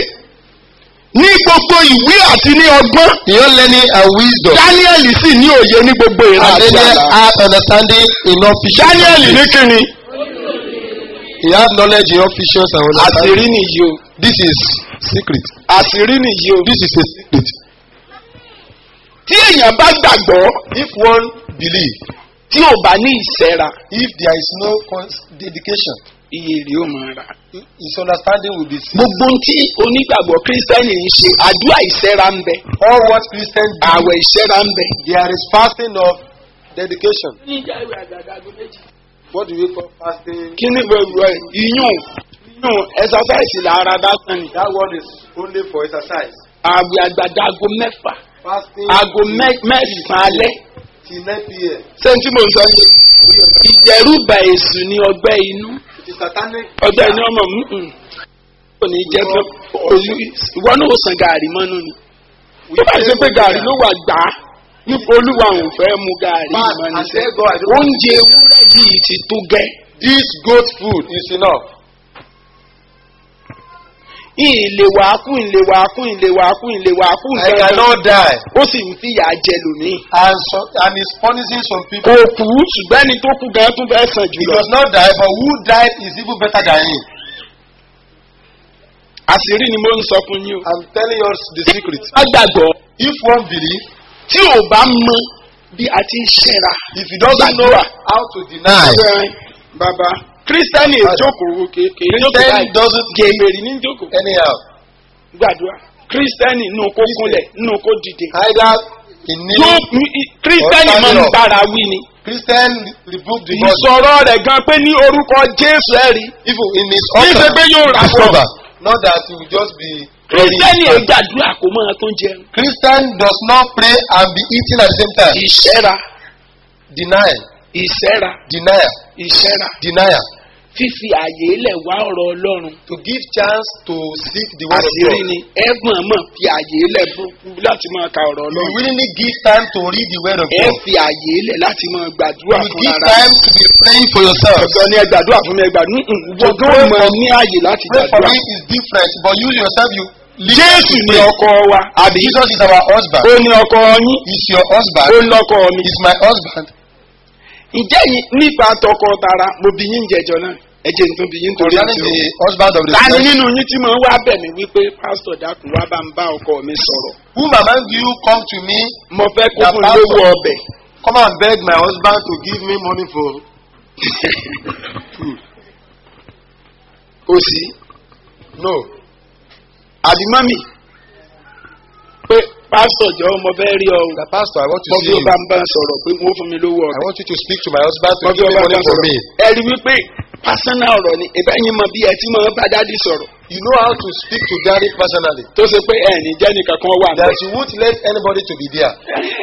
ní gbogbo ìwé àti ní ọgbọ́n He had learning and wisdom. daniel sì ní òye ní gbogbo ìran And àti Daniel àlá had understanding in all visions. daniel ní kíni He had knowledge in all visions and understanding. àṣírí nìyí o This is secret. àṣírí nìyí o This is a secret. tí èèyàn bá gbàgbọ́ If one believe, tí ò bá ní ìṣẹ́ra if there is no cons- dedication, iye rẹ̀ ó máa rà. his understanding will be seen. gbogbo ohun tí onígbàgbọ́ kírísítẹ́nì ń ṣe àdúrà ìṣẹ́ra ń bẹ All what Christians do, àwẹ̀ ìṣẹ́ra ń bẹ. there is fasting of dedication. ní ìjà ìwé àgàgàgò méjì. What do we call fasting? kí ni gbogbo ẹ̀ iyún iyún ẹ̀sọ́sáìsì làárá dásán ni. That one is only for exercise. àwẹ̀ àgbàdàgò mẹ́fà Fasting aago mẹ́- mẹ́sàn-án alẹ́. till 9 p.m. ṣé n tí mo ń sọ yẹn. ìjẹ̀rùbà èṣù ni ọgbẹ́ inú. It is satanic. ọjọ́ ìní ọmọ mm kò ní jẹ́ pé olú ìwọ náà ó san gàárì mọ́nú ni. tó bá ṣe pé gàárì ló wà gbà á nípa olúwa òun fẹ́ mu gàárì Man, mọ́ I ni. tell God, I don't want oúnjẹ ewúrẹ́ yìí ti tó gẹ́. this goat food is enough. ìlè wàákù ìlè wàákù ìlè wàákù ìlè wàákù I cannot die. ó sì ń fìyà jẹ lòmíì. And so, and it's punishing some people. kò kú ṣùgbọ́n ẹni tó kú gan tún fẹ́ sàn He jùlọ. does not die, but who died is even better than him. àṣírí ni mo ń sọ fún yín o. I'm telling you the secret. a gbàgbọ́ If one believe, tí ò bá mọ bí a ti ń ṣẹ́ra. if he doesn't know Gbàdúrà. how to deny, Ẹ, bàbá kírísítẹ́nì ìjókòó kéèké Christian doesn't gèmèrè ní ìjókòó anyhow. gbàdúrà kírísítẹ́nì nù kó kúnlẹ̀ nù kó dìde. Either in yóò need, kírísítẹ́nì máa ń bára wí ni. Christian rebuke the body. ìsọ̀rọ̀ rẹ̀ gan pé ní orúkọ jésù ẹ̀ rí. Even in his kì í ṣe altar, pé yóò rà fún ọ. discover. Not that he will just be. kírísítẹ́nì ẹ̀ gbàdúrà kó máa tó jẹun. Christian does not pray and be eating at the same time. ìṣẹ́ra Denial, ìṣẹ́ra denial, ìṣẹ́ra denial. fífi àyè lẹ̀ wá ọ̀rọ̀ ọlọ́run. To give chance to seek the word of àṣírí God. ni ẹ̀gbọ́n mọ̀ fi àyè lẹ̀ fún láti máa ka ọ̀rọ̀ You ọlọ́run. willingly give time to read the word of ẹ God. fi àyè lẹ̀ láti máa gbàdúrà You fún give ara time to be praying for yourself. ọ̀dọ́ ni ẹ gbàdúrà fún mi ẹ gbàdúrà To gbọ́dọ̀ pray mọ for- ní àyè láti Pray for gbàdúrà. me is different, but you yourself, you live jésù to ni pray. ọkọ wa àbí Jesus is our husband. ó ní ọkọ yín He's your husband. ó ń lọkọ mi. He's my husband. ǹjẹ́ yín nípa tọkọ tara mo bí yín jẹjọ náà ẹ jẹ́ nítorí bí yín torí Concerning àti the husband of the tani church. nínú yín tí mo ń wá bẹ̀ mí wípé pásítọ̀ dákun wá bá ń bá ọkọ mi sọ̀rọ̀ Whom among you come to me, mo fẹ́ kó The fún pastor. lówó ọbẹ̀ come and beg my husband to give me money for. kò sí No. àbí mọ́mì pé pásítọ̀ jọ mo fẹ́ rí ọ o. The pastor, I want to mo see bí you. ó bá ń bá ń sọ̀rọ̀ pé wọ́n fún mi lówó I ọbẹ̀. want you to speak to my husband to mo bí give ó me bá ń money bá for sọ̀rọ̀ me. ẹ rí wípé pásánà ọ̀rọ̀ ni ìbá yín mọ bí ẹ ti máa bá dádì sọ̀rọ̀ You know how to speak to daddy personally. tó ṣe pé ẹ̀ ní jẹ́ nìkan kan wà That bẹ́ẹ̀. you won't let anybody to be there.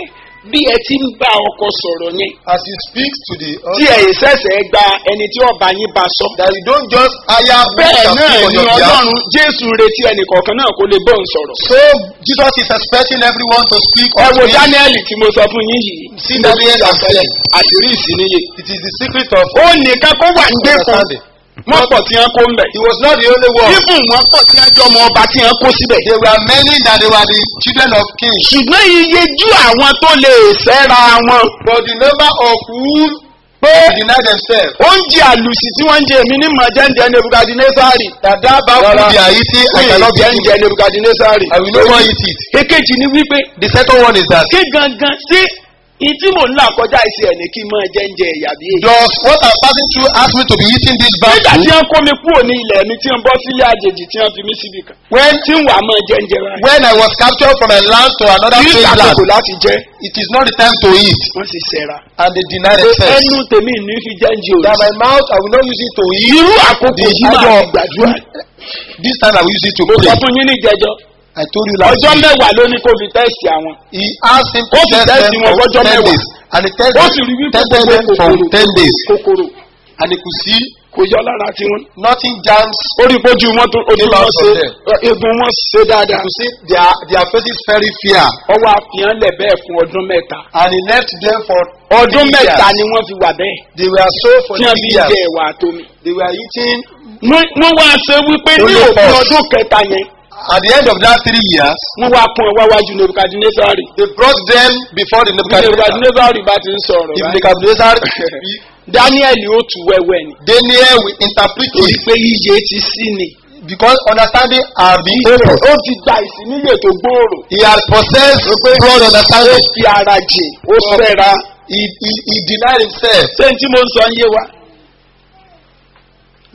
bí ẹ ti ń bá ọkọ sọ̀rọ̀ yẹn As you speak to the tí husband, ẹ̀ ìṣẹ̀ṣẹ̀ gba ẹni tí ọba yín bá sọ. that you don't just hire me bẹ́ẹ̀ to náà speak on ni your behalf. ọlọ́run jésù ń retí ẹnì kọ̀ọ̀kan náà kó lè bọ́ ń sọ̀rọ̀. So Jesus is expecting everyone to speak ẹ unto wo him. dáníẹ́lì tí mo sọ fún yín yìí. See Daniel and Philip. àṣírí ìsìníye. It is the secret of ó nìkan kó wà ń gbé fún understanding. wọn pọ̀ tí wọ́n kó ń bẹ̀. He was not the only one. fífún wọn pọ̀ tí wọ́n jọ ọmọ ọba tí wọ́n kó síbẹ̀. There were many that they were the children of kings. ṣùgbọ́n iye jú àwọn tó lè fẹ́ra wọn. But the number of who pé deny themselves oúnjẹ àlùsì tí wọ́n ń jẹ èmi ní mọ̀jẹ́ǹjẹ nebukadnesari. that that bad food they are eating I cannot be jẹ́ǹjẹ nebukadnesari. I will no more eat it. èkejì ni wípé The second one is that kí gangan sí ìtí mò ń là kọjá ìsì ẹ̀ ní kí n máa jẹ́ǹjẹ ẹ̀yà bí èyí. does what I'm passing through ask me to be eating this bad nígbà tí food wọ́n kó mi kúrò ní ilẹ̀ mi tí wọ́n bọ́ sílé àjèjì tí wọ́n fi mí síbi kan. when tí ń wà máa jẹ́ǹjẹ báyìí. when I was captured from a land to another kì í strange land ṣàkókò láti jẹ́ it is not the time to eat wọ́n sì ṣẹ̀ra. and they deny themselves ẹnu tèmi ní fi jẹ́ǹjẹ that òrìṣà. my mouth I will not use it to eat irú àkókò The yìí máa idol- fi gbàdúrà. this time I will use it to mo sọ pray fún yín ní ìjẹjọ. I told you last ọjọ́ week mẹ́wàá ló ní kó fi tẹ́sì àwọn. he asked him to Ó sì test test them wọn for fọ́jọ́ ten mẹ́wàá. days and he tested ó sì rí wípé tested gbogbo them for kòkòrò ten days kòkòrò and he could see kò yọ lára tiwọn. nothing jams ó rí bójú wọn tó ojú Came wọn out ṣe from them. egun wọn ṣe you dáadáa. could see their their faces very fair ọwọ́ àfihàn lẹ̀ bẹ́ẹ̀ fún ọdún mẹ́ta. and he left them for ọdún three mẹ́ta years. ni wọ́n fi wà bẹ́ẹ̀. they were so for tí wọ́n three fi years jẹ ẹ̀wà àtomi. they were eating wọ́n wá ṣe wípé ní Only òpin us. ọdún kẹta yẹn at the end of that three years wọ́n wá pọn ọwọ́ wájú nebukadnesari. they brought them before the Nebuchadnezzar nebukadnesari bá ti ń sọ̀rọ̀ if báyìí. Nebuchadnezzar speak daniel ó tu wẹ́wẹ́ ni. Daniel will interpret torí it pé iye ti sí ni. because understanding are being able ó ti gba ìsìníyè tó gbòòrò. he has possessed broad ó understanding fi ara jìn ó fẹ́ra. he he he denied himself ṣé n tí mo ń sọ ń yé wa.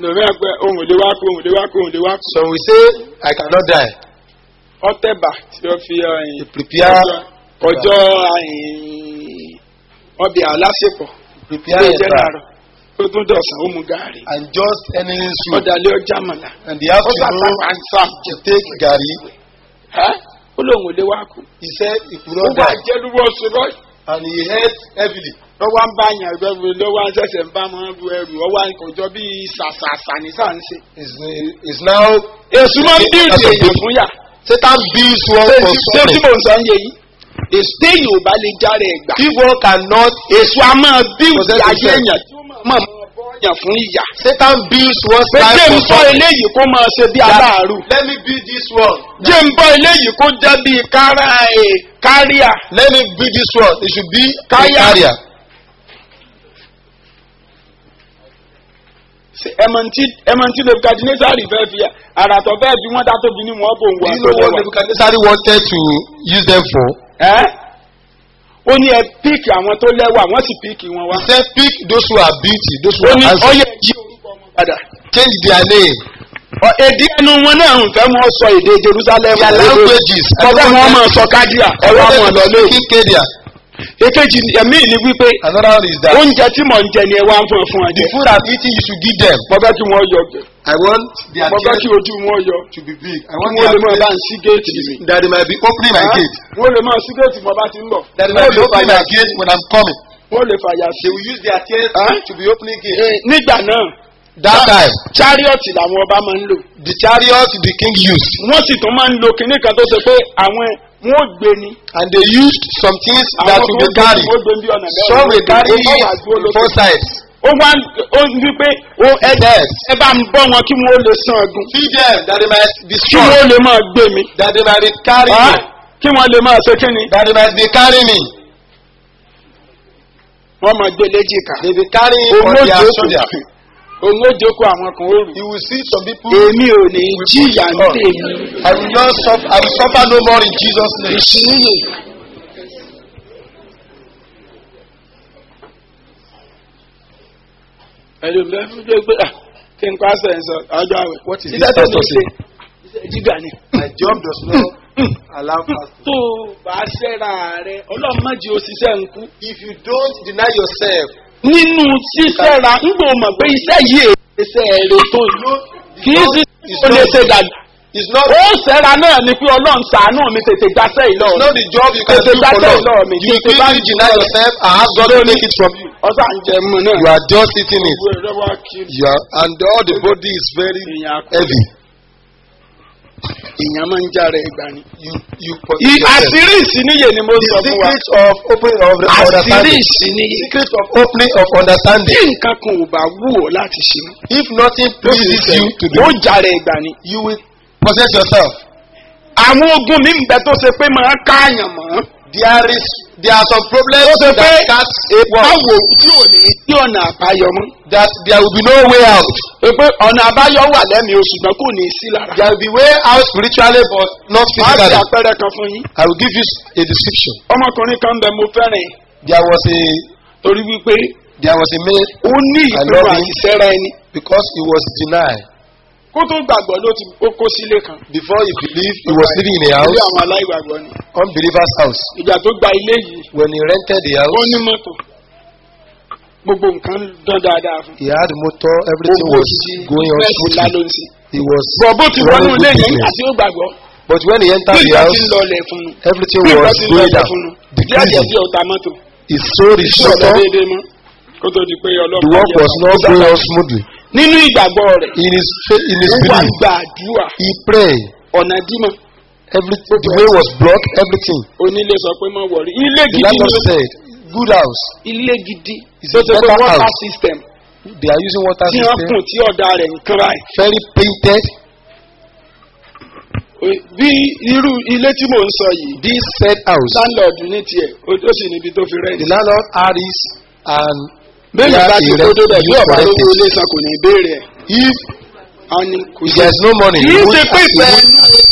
lòmí àgbẹ̀ ohun èdè wá kú ohun èdè wá kú ohun èdè wá kú. So we say, I cannot die. ọtẹ̀bà tí ó fi ẹ̀yìn Prepare, ọjọ́ ẹ̀yìn ọbẹ̀ aláṣepọ̀ prepare ilé your ìjẹ́ time. láàárọ̀ ó tún dọ̀sán ó mu gàárì And just any soup. ọ̀dàlẹ̀ ọjà mọ̀lá And the ó afternoon, sàtàpá ń sá to take gari. ẹ́ ó lóun ò lé wá kú. He said he could ó not wá die. jẹ́ lúwọ́ ṣùgbọ́n And he ate heavily. lọ́wọ́ ń bá yàn ẹgbẹ́ lọ́wọ́ ń ṣẹ̀ṣẹ̀ ń bá wọn bu ẹrù ọwọ́ àkójọ bíi ṣàṣàṣà ní sáǹsì. Is is now. èsù máa ń bíìdì èèyàn fún yà. Satan builds one ṣé for tí suffering. mò ń sọ ń yẹ yìí èsù téèyàn ò bá lè járe ẹ̀gbà. If one cannot, èsù a máa bíìdì Possess ayé himself. èèyàn tí ó máa máa bọ́ yàn fún ìyà. Satan builds one's pé life jẹ́ ń for bọ́ suffering. eléyìí kó máa ṣe bí aláàrú. Let me build this one. jẹ́ ń bọ́ eléyìí kó jẹ́ bí kára ẹ̀ káríà. Let me build this one. It should be a Kaya. carrier. ẹmọ̀ntì ẹmọ̀ntì nebukadnesari fẹ́ fi àràtọ̀ fẹ́ fi wọ́n dá tóbi ní wọ́n bò ń Do wọ you know what Nebuchadnezzar wanted to use them for? ẹ́ ó ní ẹ píìkì àwọn tó lẹ́wà wọ́n sì píìkì wọn wá. He said, pick those who are beauty, those who ó are ní handsome. ọyẹ yí orúkọ wọn padà. Change their name. Ọ- èdè ẹnu wọn náà ń fẹ́ wọn sọ èdè jerusalem. Their languages. I ọbẹ̀ don't wọn want máa them- sọ kádìà I ẹ̀rọ want àwọn them to ọ̀lọ́lẹ̀. speak Kedia. èkejì ẹ̀mí ni wípé Another one is that oúnjẹ tí mò ń jẹ ni ẹ wá ń fún ẹ fún ẹ the jẹ. food I'm eating, you should give them. mo fẹ́ kí wọ́n yọ I want their mo fẹ́ chest kí ojú wọn yọ to be big. I kí want wọ́n lè their máa bá chest ń sí géètì mi. that they might be opening my Ah, gate. wọ́n lè máa sí géètì mo bá ti ń bọ̀. That they might be Wọ́n lè opening my fàyà- gate when I'm coming. wọ́n lè fàyà sí. They will use their chest Ah? to be opening gate. Eh, nígbà náà That time, chariot làwọn ọba máa ń lò. the chariot the king used, wọ́n sì tún máa ń lo kinní kan tó ṣe pé àwọn wọn ò gbé ni. and they used some things that àwọn will kan be carried. ó gbé bí ọ̀nà bẹ́ẹ̀ Some will carry ó bá wà dúró lókè. four sides. ó wá ń- ó ń wí pé ó ẹ Yes. ẹ bá ń bọ́ wọn kí wọ́n ó lè san ọdún. Feed them that they might be kí strong, wọ́n ó lè máa gbé mi. that they might be carrying Ah, me, kí wọ́n lè máa ṣe kíni. that they might be carrying me. wọ́n máa gbé léjìká. They be carrying òun on ó their jókòó shoulder. òun ó jókòó àwọn kan ó rù. You will see some people. èmi ò ní jìyà ń tèmi. I will not suffer. I will suffer no more in Jesus' name. ìṣíníyè. ẹlòmíràn fún jẹ́ pé ah, kí n pàṣẹ ẹ̀ sọ ọjọ́ àwẹ̀. What is Iṣẹ́ this tó ní pastor ṣe saying? iṣẹ́ jíga ni. My job does not allow fasting. tó o bá ṣẹ́ra rẹ ọlọ́run má jí o ṣiṣẹ́ ń kú. If you don't deny yourself, nínú ṣíṣẹ́ra ń gbọ́ mọ̀ pé iṣẹ́ yìí iṣẹ́ rẹ tó yìí kì í sì ó lè ṣe dàgbà. it's not. ó ṣẹ́ra náà ni pé ọlọ́run ṣàánú mi tètè gbàṣẹ́ ìlọ It's not the job you can Tètè do for gbàṣẹ́ Lord. ìlọ mi. You Tètè bá quickly deny yourself and ask God to take it from you. ọ̀sán ń jẹ mọ́ náà. You are just eating it. Gbogbo ẹ̀rọ wá kiri. You are, and all the body is very èèyàn akọ heavy. èèyàn máa ń jára ẹgbà ni. You you possess I- yourself. àṣírí ìsìníyè ni mo The sọ fún wa. secret of opening of the àṣírí understanding. ìsìníyè. Secret of opening of bí understanding. nǹkan kan ò bá wù ọ́ láti ṣe mọ́. If nothing pleases you to do, ó jára ẹgbà ni. you will possess yourself. àwọn ogun mi ń bẹ tó ṣe pé máa káàyàn mọ́. There is there are some problems Ó ṣe pé that can't báwo tí ò ní sí ọ̀nà àbáyọ mọ́. that there will be no way out. pé pé ọ̀nà àbáyọ wà lẹ́mìí oṣù ṣùgbọ́n kò ní í sí lára. There will be way out spiritually but not máa ṣe physically. àpẹẹrẹ kan fún yín. I will give you a description. ọmọkùnrin kan bẹ mo fẹ́ràn ẹ̀ There was a torí wípé there was a man ó ní I ìpinnu love him. àti sẹ́ra ẹni. because he was denied. kó tó gbàgbọ́ ló ti ó kó sílé kan. Before he believed, he was living in a ilé house, àwọn aláìgbàgbọ́ ni. unbeliever's house. ìjà tó gba ilé yìí When he rented the ó house, ní mọ́tò gbogbo nǹkan dán dáadáa fún. he had motor, everything owó was ti going on bẹ́ẹ̀sì ńlá ló smoothly. ń sìn. He was bọ̀ bó ti wọnú running ilé good yẹn business. àti ó gbàgbọ́. But when he entered bí the nǹkan house, ti ń lọlẹ̀ fún un. everything bí nǹkan was ti ń going lọlẹ̀ down. fún un. díẹ̀ díẹ̀ Decreasing. díẹ̀ ó ta mọ́tò. He sold his iṣẹ́ ọ̀dọ́ motor. déédéé mọ́ kó tó di pé The ọlọ́pàá work yẹ was ọ̀pá. not going on smoothly. nínú ìgbàgbọ́ rẹ̀ In his fa- in his ó wá belief, gbàdúrà he prayed. ọ̀nà dímọ̀ Every the way was blocked. Everything. onílé sọ pé mọ̀ wọ̀rí ilé The gidi landlord ni said, "Good house. ilé gidi It's tó a ṣe pé better water house. system They are using water tí wọ́n system. kùn tí ọ̀dà rẹ̀ ń kán báyìí. Very painted. bí irú ilé tí mò ń sọ yìí This said house. landlord ní tiẹ̀ ó ó sì níbi tó fi The rẹ́ẹ̀dì. landlord had his and bẹ́ẹ̀ni Yeah, bá ti he kó rent- débẹ̀ bí he ọ̀bá rent lówó it. ilé san kò ní béèrè ẹ̀. if a ní kò if sí. there is no money, kì he í won't- ṣe pé he ìfẹ́ won't- ẹnu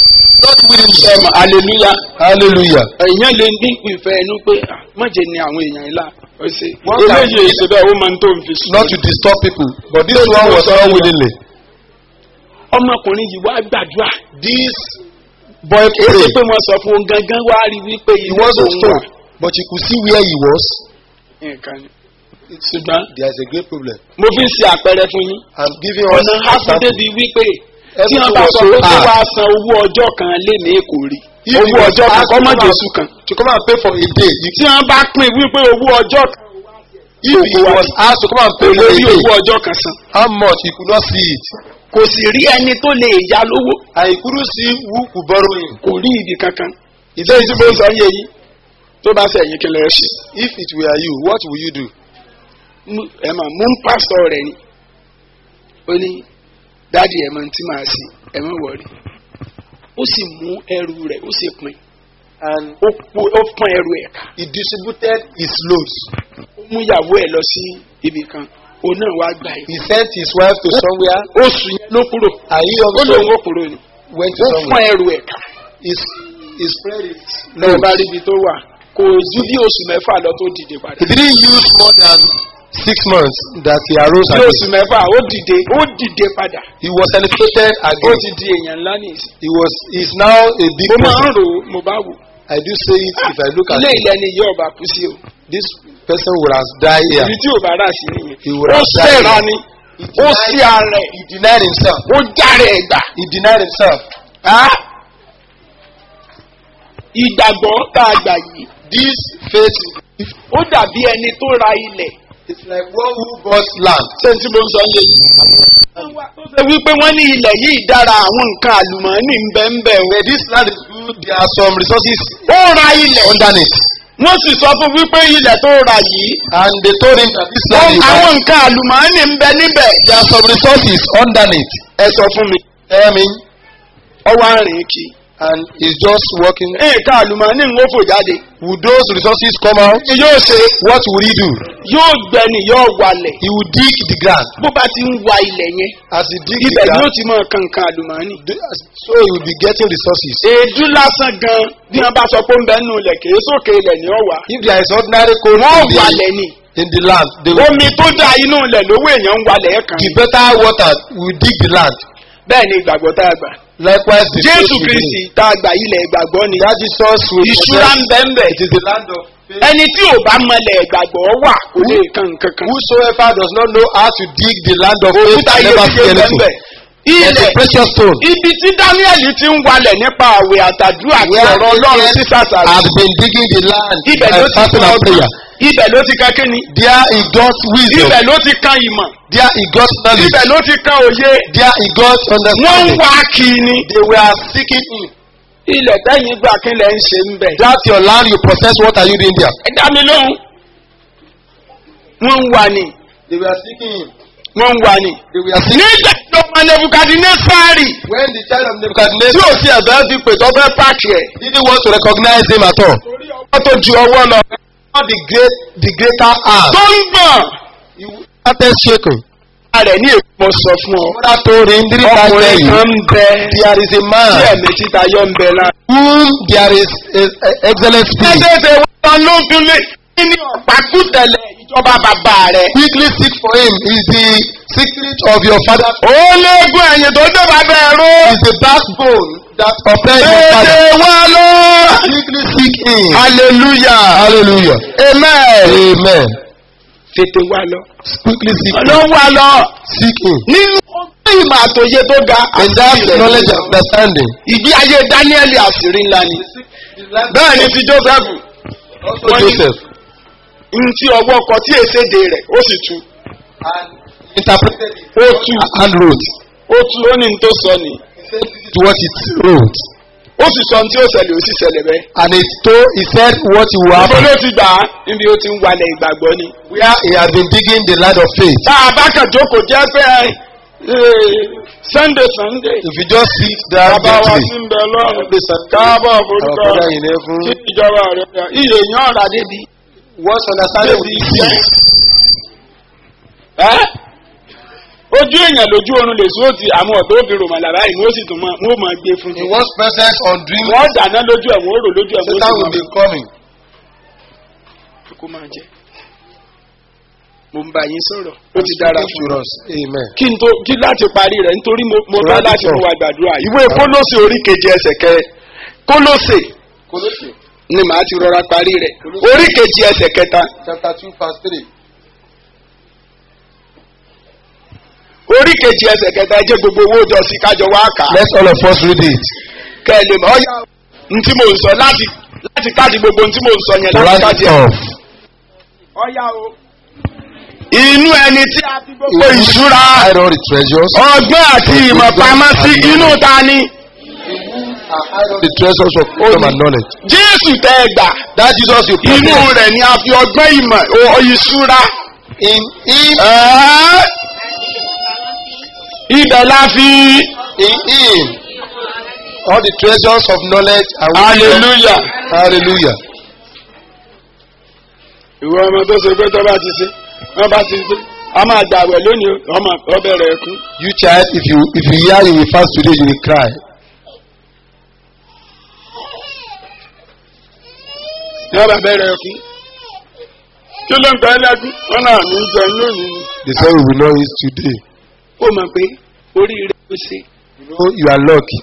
not willingly. sẹ́mu hallelujah Hallelujah. èèyàn lè ní ìfẹ́ ẹnu pé ah, mọ̀jẹ̀ ni àwọn èèyàn ńlá ó ṣe Wọ́n kà- eléyìí èsè bẹ́ẹ̀ ó máa ń tó ń fi sùn. Not to disturb people. But this one was not willingly. ọmọkùnrin yìí wá gbàdúrà This boy kì í ṣe prayed. pé wọ́n sọ fún un gangan wá rí wípé He ilé wasn't tó ń wà told. But you could see where he was. nǹkan ni. ṣùgbọ́n There is a great problem. mo fi ń ṣe àpẹẹrẹ fún yín I'm giving us ọ̀nà example. hásídébi wípé tí Everything wọ́n bá was sọ so pé kó hard. wá san owó ọjọ́ kan lé ní èkó rí If he owó was ọjọ́ kan asked kọ́ to mọ́ come jésù kan To come and pay for a day. You, tí wọ́n bá pín wípé owó ọjọ́ kan if he was asked to come and kò pay for lè a rí day, owó ọjọ́ kan san how much he could not see it. kò sì rí ẹni tó lè yá lówó And he couldn't see who could borrow him. kò rí ibi kankan ìdí èyí tí mo ń sọ yé yìí tó bá sẹ̀yìn kí lè ṣe If it were you, what will you do? Mú- ẹ mà mú ń pásítọ̀ rẹ̀ ni ó ní dáàdi ẹ̀ mọ̀ tí màá sí ẹ̀ mọ̀ wọ̀rí ó sì mú ẹrù rẹ̀ ó sì pin And ó po- ó pọ́n ẹrù ẹ̀ ká he distributed his loads. ó mú ìyàwó ẹ̀ lọ sí ibì kan òun náà wá gbà He yìí sent his wife to somewhere oṣù yẹn ló kúrò and he ó also lòun ó kúrò ni went to ó pọ́n somewhere. ẹrù ẹ̀ ká He, he spread it. lọ́wọ́ bá rí ibi tó wà kò ju bí oṣù mẹ́fà lọ tó dìde padà He didn't use more than six months that he arose bí again. oṣù mẹ́fà ó dìde ó dìde padà He was elevated ó again. ti di èèyàn ńlá nìyí He was is now a big mo máa ń person. rò ó mo bá wò I do say it if I look at ilé him. ilẹ̀ ni yóò bá kú sí o This person would have died here. ibi tí ò bá rà sí nìyẹn He would ó have died sẹ̀ra here. ni He ó denied- sí ara ẹ̀ He denied himself. ó járe ẹ̀ gbà He denied himself. ìgbàgbọ́ tá a gbà yìí This faith ó dàbí ẹni tó ra ilẹ̀ is like one who bought land. ṣé n tí mo ń sọ yé yìí. tó ṣe wípé wọ́n ní ilẹ̀ yìí dára àwọn nǹkan àlùmọ́ọ́nì ń bẹ́ ń bẹ́ o. Where this land is good, there are some resources ó ra ilẹ̀ underneath. wọ́n sì sọ fún wípé ilẹ̀ tó ra yìí And they told him that this land is àwọn nǹkan àlùmọ́ọ́nì ń bẹ níbẹ̀. there are some resources underneath. ẹ sọ fún mi Tell me. ọwọ́ àrìn kì í. And he's just working. nǹkan àlùmọ́ọ́nì ń wó fò jáde. Would those resources come out? kí yóò ṣe What would he do? yóò gbẹni yóò walẹ̀. He would dig the ground. bó bá ti ń wa ilẹ̀ yẹn As he dig the ibẹ̀ yóò ground, ti mọ kankan àlùmọ́ọ́nì. so he will be getting resources. èédú lásán gan bí wọn bá sọ pé ń bẹ nù ilẹ̀ kìí sókè ilẹ̀ ní ọ̀wà. If there is ordinary coal wọ́n in walẹ̀ the, ni. in the land, they will, omi tó dá inú ilẹ̀ lówó èèyàn ń walẹ̀ kan. the better water will dig the land. bẹ́ẹ̀ ni ìgbàgbọ́ tá a gbà. Likewise, the jésù faith within. kristi tá a gbà ilẹ̀ ìgbàgbọ́ ni. That Jesus will ìṣúra ń possess- bẹ́ ń bẹ̀. It is the land of faith. ẹni tí ò bá mọlẹ̀ ìgbàgbọ́ wà kò lè kan kankan. Whosoever does not know how to dig the land of faith òkúta can ilé never tí see ó bẹ́ ń anything. bẹ̀. There's a ilẹ̀ precious stone ibi tí dáníẹ̀lì ti ń walẹ̀ nípa àwẹ̀ àtàdúrà àti Where ọ̀rọ̀ ọlọ́run Daniel sí sàṣàrò. has been digging the land ibẹ̀ by ló ti fasting kan and ọgbọ́n prayer. ibẹ̀ ló ti kan kíni There he got wisdom. ibẹ̀ ló ti kan ìmọ̀ There he got knowledge. ibẹ̀ ló ti kan òye There he got wọ́n ń understanding. wá kí ni They were seeking him. ilẹ̀ tẹ́yìn gbà kí lẹ̀ ń ṣe ń bẹ̀. That's your land you possess. What are you doing there? ẹ dá mi lóhùn wọ́n ń wá ni They were seeking him. wọ́n ń wá ni. They were seeking nígbà tó ọmọ nebukadnesari When the child of tí Nebuchadnezzar ò sí ẹ̀fẹ́ fi pè tó fẹ́ pààkì ẹ̀ didn't want to recognize him at all. wọ́n tó ju ọwọ́ lọ. Not the great, the greater arm. tó ń gbọ̀n He started shaking. rẹ̀ ní èkó mo sọ fún ọ. Mother told him, didn't I tell ọkùnrin you? kan ń bẹ There is a tí man ẹ̀mí títa yọ ń bẹ lára. whom there is a, a excellent spirit. ẹsẹ̀ẹsẹ̀ wọn ló ń tún lé ní ọ̀pákùtẹ̀lẹ̀ ìjọba bàbá rẹ̀. Quickly seek for him. Is the secret of your father's ó léegun ẹ̀yìn tó dé bàbá ẹ̀rọ. is the backbone that oppresses your èdè father. wa lọ. Quickly seek him. hallelujah. Hallelujah. amen. Amen. tètè wa lọ. Quickly seek him. ọlọ́run wa lọ. Seek him. nínú ọgbọ́n ìmọ̀ àtòye tó ga. In that knowledge and understanding. ìgbé ayé dáníẹ́lì àṣírí ńlá ni. bẹ́ẹ̀ ni ti joseph. Also Wọ́n ní- Joseph. n tí ọwọ́ kọ tí èséde rẹ̀ ó sì tu. And interpreted it. ó tu And wrote. ó tu ó ní n tó sọ ni. To what it wrote. ó sì sọ n tí ó ṣẹlẹ̀ ó sì ṣẹlẹ̀ bẹ́ẹ̀. And he told, he said what he will Ibo happen. ló ti gbà á níbi ó ti ń walẹ̀ ìgbàgbọ́ ni. Where he has been digging the land of faith. Tá a bá kàn jókòó jẹ́ pé ẹ, Sunday Sunday. If you just sit there Bàbá wa gently. sí ń bẹ lọ́rùn. Every Sunday. Káàbọ̀ Our forúkọ brother in heaven. kí ìjọba rẹ̀ yà. Iye yàn ọ̀rà débi. What's understanding Débi with iṣẹ́. this? Ẹ́ ó ojú èèyàn lójú oorun lè sún òtí àwọn ọ̀dọ́ òbí rò màlà báyìí ni ó sì tún mọ́ wọ́n máa gbé fún In un. one's presence on dream, wọ́n dáná lójú ẹ̀ wọ́n rò lójú ẹ̀ wọ́n Satan sì will be máa coming. kó máa jẹ. mo ń bá yín sọ̀rọ̀ ó ti dára Speaking fún to un. us. Amen. kí n tó kí láti parí rẹ̀ nítorí mo mo fẹ́ Right láti on. mú wa gbàdúrà ìwé kólósè orí keje ẹsẹ̀ kẹ kólósè Colossians ni màá ti rọra parí rẹ̀ orí keje ẹsẹ̀ kẹta chapter 2, verse 3. orí keje ẹsẹ̀ kẹta ẹ jẹ́ gbogbo owó jọ sí kájọ wá kà á Let's all of us read it. kẹ́ ẹ lè mọ̀ ọ́yà ntí mo ń sọ láti láti káàdì gbogbo ntí mo ń sọ yẹn láti Write káàdì it ẹ̀. off. ọ̀yà o. inú ẹni tí a fi gbogbo ìṣúra Hide all the treasures. ọgbọ́n àti ìmọ̀ pamọ́ sí inú ta ni And hide all the treasures of wisdom and knowledge. jésù tẹ́ ẹ gbà That Jesus you inú possess. rẹ̀ ni a fi ọgbọ́n ìmọ̀ o- ìṣúra. In him, Ẹ́, ibẹ̀ la fi in him, all the treasures of knowledge and wisdom. hallelujah. Hallelujah. ìwọ ọmọ tó ṣe pé tó bá ti ṣe wọn bá ti ṣe a máa gbàwẹ̀ lónìí o, ọmọ ọbẹ̀rẹ̀ ẹ̀kún. You child, if you if you hear you will fast today, you will cry. yóò bá bẹ̀rẹ̀ ẹ̀kún. kí ló ń pẹ́ lẹ́kún wọn náà ní í jẹun lónìí ni. They say we will not eat today. ó mọ̀ pé oríire ló ṣe You know you are lucky.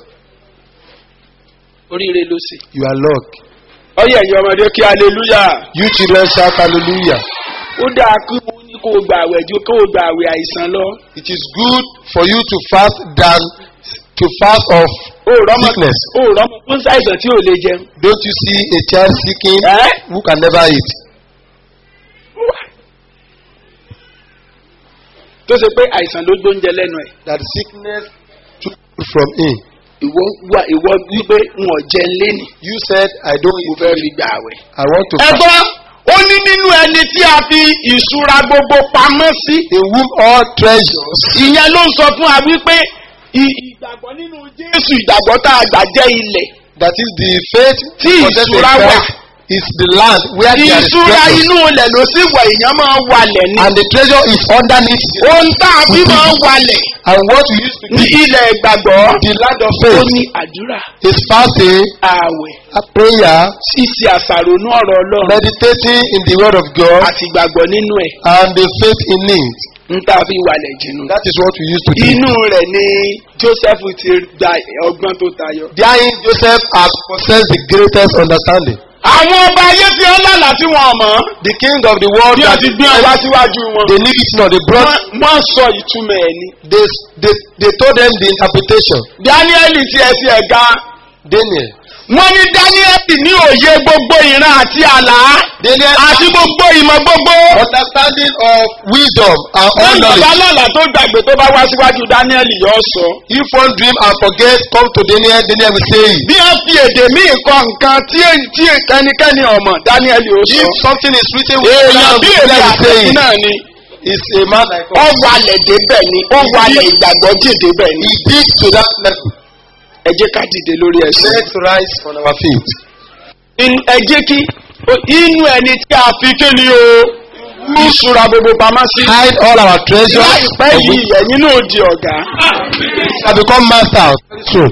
oríire ló ṣe. You are lucky. ọyẹ ẹ̀yin ọmọdé kí hallelujah. You children shout hallelujah. ó dáa kí wọ́n ní kó o gbà àwẹ̀ ju kó o gbà àwẹ̀ àìsàn lọ. It is good for you to fast than to fast of ó rọ́mọ sickness. ó rọ́mọ tó ń ṣàìsàn tí ò lè jẹun. Don't you see a child seeking ẹ́ who can never eat? tó ṣe pé àìsàn ló gbóúnjẹ lẹ́nu ẹ̀. That sickness took food from him. ìwọ wá ìwọ wípé n ò jẹun léni. You said, I don't mo eat. fẹ́ fi gbà àwẹ̀. I want to fast. ẹ̀gbọ́n ó ní nínú ẹni tí a fi ìṣúra gbogbo pamọ́ sí. In whom all treasures. ìyẹn ló ń sọ fún wa wípé ì- ìgbàgbọ́ nínú jésù ìgbàgbọ́ tá a gbà jẹ́ ilẹ̀. That is the faith Tí possess a ìṣúra wà. faith is the land where there is ìṣúra treasure. inú ilẹ̀ ló sì wà èèyàn máa ń walẹ̀ ní. And the treasure is underneath. the- ohun tá a fi máa ń walẹ̀ And what we use to ní dig ilẹ̀ ìgbàgbọ́. the land of ó faith ní àdúrà is fasting, ààwẹ̀ a prayer, ṣíṣe àṣàrò ní ọ̀rọ̀ ọlọ́run meditating in the word of God, àti ìgbàgbọ́ nínú ẹ̀ and the faith in it. ń tá a fi walẹ̀ jìnnú. That is what we use to do. inú rẹ̀ ni joseph ti gba ọgbọ́n tó tayọ. Therein Joseph has possessed the greatest understanding. àwọn ọba ayé tí ó lálàá tí wọn mọ̀ The king of the world bí wọ́n that ti gbé ọba síwájú wọn. they knew it not, they brought, Wọ́n- wọ́n sọ ìtumọ̀ ẹ̀ ni. they, they, they told them the interpretation. daniel ti ẹ̀ sí ẹ̀ ga. Daniel. wọ́n ní daniel ní òye gbogbo ìran àti àlá Daniel àti gbogbo ìmọ̀ gbogbo. understanding of wisdom and all wọ́n bàbá knowledge. lọ́la tó gbàgbé tó bá wá síwájú daniel yóò sọ. If one dream and forget, come to Daniel, Daniel will say it. bí wọ́n fi èdè míì kọ nǹkan tí èyí tí ẹnikẹ́ni ọmọ daniel yóò sọ. If something is written with èèyàn bí èmi Daniel will say àtẹ̀sí it. náà ni. Is a man like ó us. walẹ̀ débẹ̀ ni ó walẹ̀ ìgbàgbọ́ jì débẹ̀ ni. He did to that level. ẹ jẹ́ ká dìde lórí ẹsẹ̀. Let's rise on our feet. In- ẹ jẹ́ kí o- inú ẹni tí a fi kí ni o ìṣúra gbogbo pamọ́ sí. Hide all our treasures. láìpẹ́ of yìí which ẹ̀yin náà di ọ̀gá. shall become masters. True.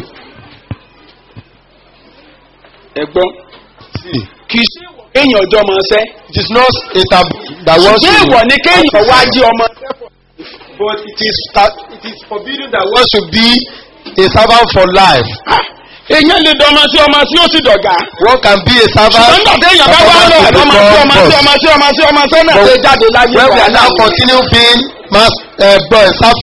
ẹ̀gbọ́n See, kì í ṣe kéèyàn ọjọ́ máa ṣẹ́. it is not a taboo that one ṣé ìwọ ni kéèyàn wá jí ọmọ. but it is ta- it is forbidden that one should be a servant for life. Ah, èèyàn lè dọ́mọ sí ọmọ tí ó sì dọ̀gá. One can be a servant. nígbà téèyàn bá wá lọ ẹ̀dọ́ máa sí ọmọ sí ọmọ sí ọmọ sí ọmọ sẹ́nà But lè jáde láyé when we wà are now láàyè. continue being mas uh, boy, serve